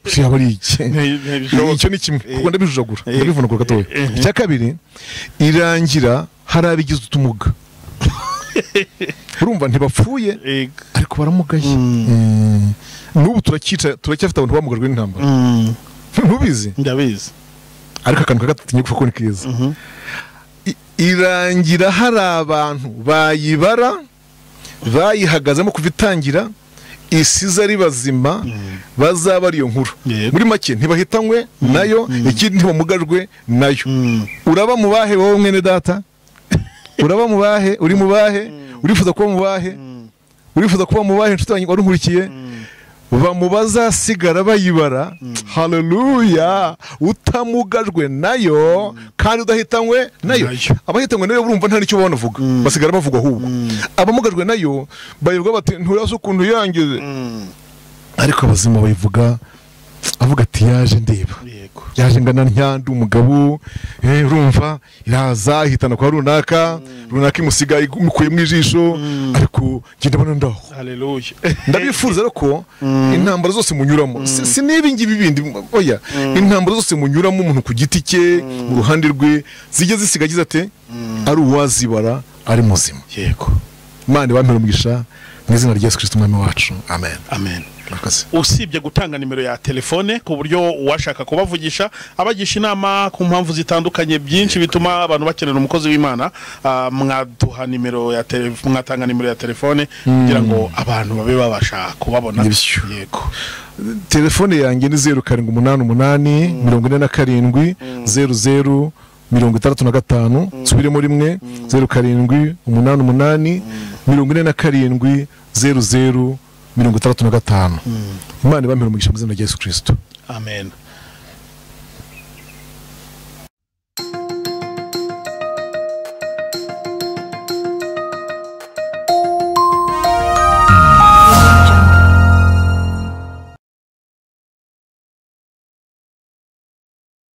si yaba ari iki Nti- ntibishoboka. icyo ni kimwe kuko ndabijujagura Eh. ndabivunagura gatoya Eh. icya kabiri irangira hari abigize utumuga urumva ntibapfuye Yego. ariko baramugaye Mm. n'ubu turacyica turacyafite abantu bamugajwe n'intambara Mm. ntubizi ndabizi ariko akantu ka gatatu nyine kuko ni keza I- irangira hari abantu bayibara bayihagazemo kuva itangira isize ari bazima bazaba ari iyo nkuru Yego. muri make ntibahitanywe nayo ikindi ntibamugajwe nayo Mm. uraba mu bahe wowe mwene data uraba mu bahe uri mu bahe urifuza kuba mu bahe urifuza kuba mu bahe inshuti yanjye wari unkurikiye bamu bazasigara bayibara haleluya utamugajwe nayo kandi udahitanywe nayo Nayo. abahitanywe nayo burumva nta n'icyo banavuga basigara bavuga ahubwo abamugajwe nayo bayibwa bati nturazi ukuntu yangize Mm. ariko abazima bayivuga avuga ati yaje ndeba yego yaje ngana ntyandi umugabo eh, urumva iraza ihitana kwa runaka runaka imusiga imukuye mu ijisho ariko njye ndabona ndaho haleluya ndabifuza rero ko intambara zose munyuramo si si n'ibi ngibi bindi oya intambara zose munyuramo umuntu ku giti cye mu ruhande rwe zijya zisiga agize ate ari uwazibara ari muzima yego imana ibampere umugisha mu izina rya yesu kirisito umwami wacu amen amen murakoze usibye gutanga nimero ya telefone ku buryo uwashaka kubavugisha abagisha inama ku mpamvu zitandukanye byinshi bituma abantu bakenera umukozi w'imana ah, mwaduha nimero ya tele- mwatanga nimero ya telefone kugira ngo abantu babe babasha kubabona Nibyo. yego telefone yanjye ni zeru karindwi umunani umunani mirongo ine na karindwi zeru zeru mirongo itandatu na gatanu nsubiremo rimwe zeru karindwi umunani umunani mirongo ine na karindwi zeru zeru mirongo itandatu na gatanu imana ibamira umugisha mu izina rya yesu kirisito amen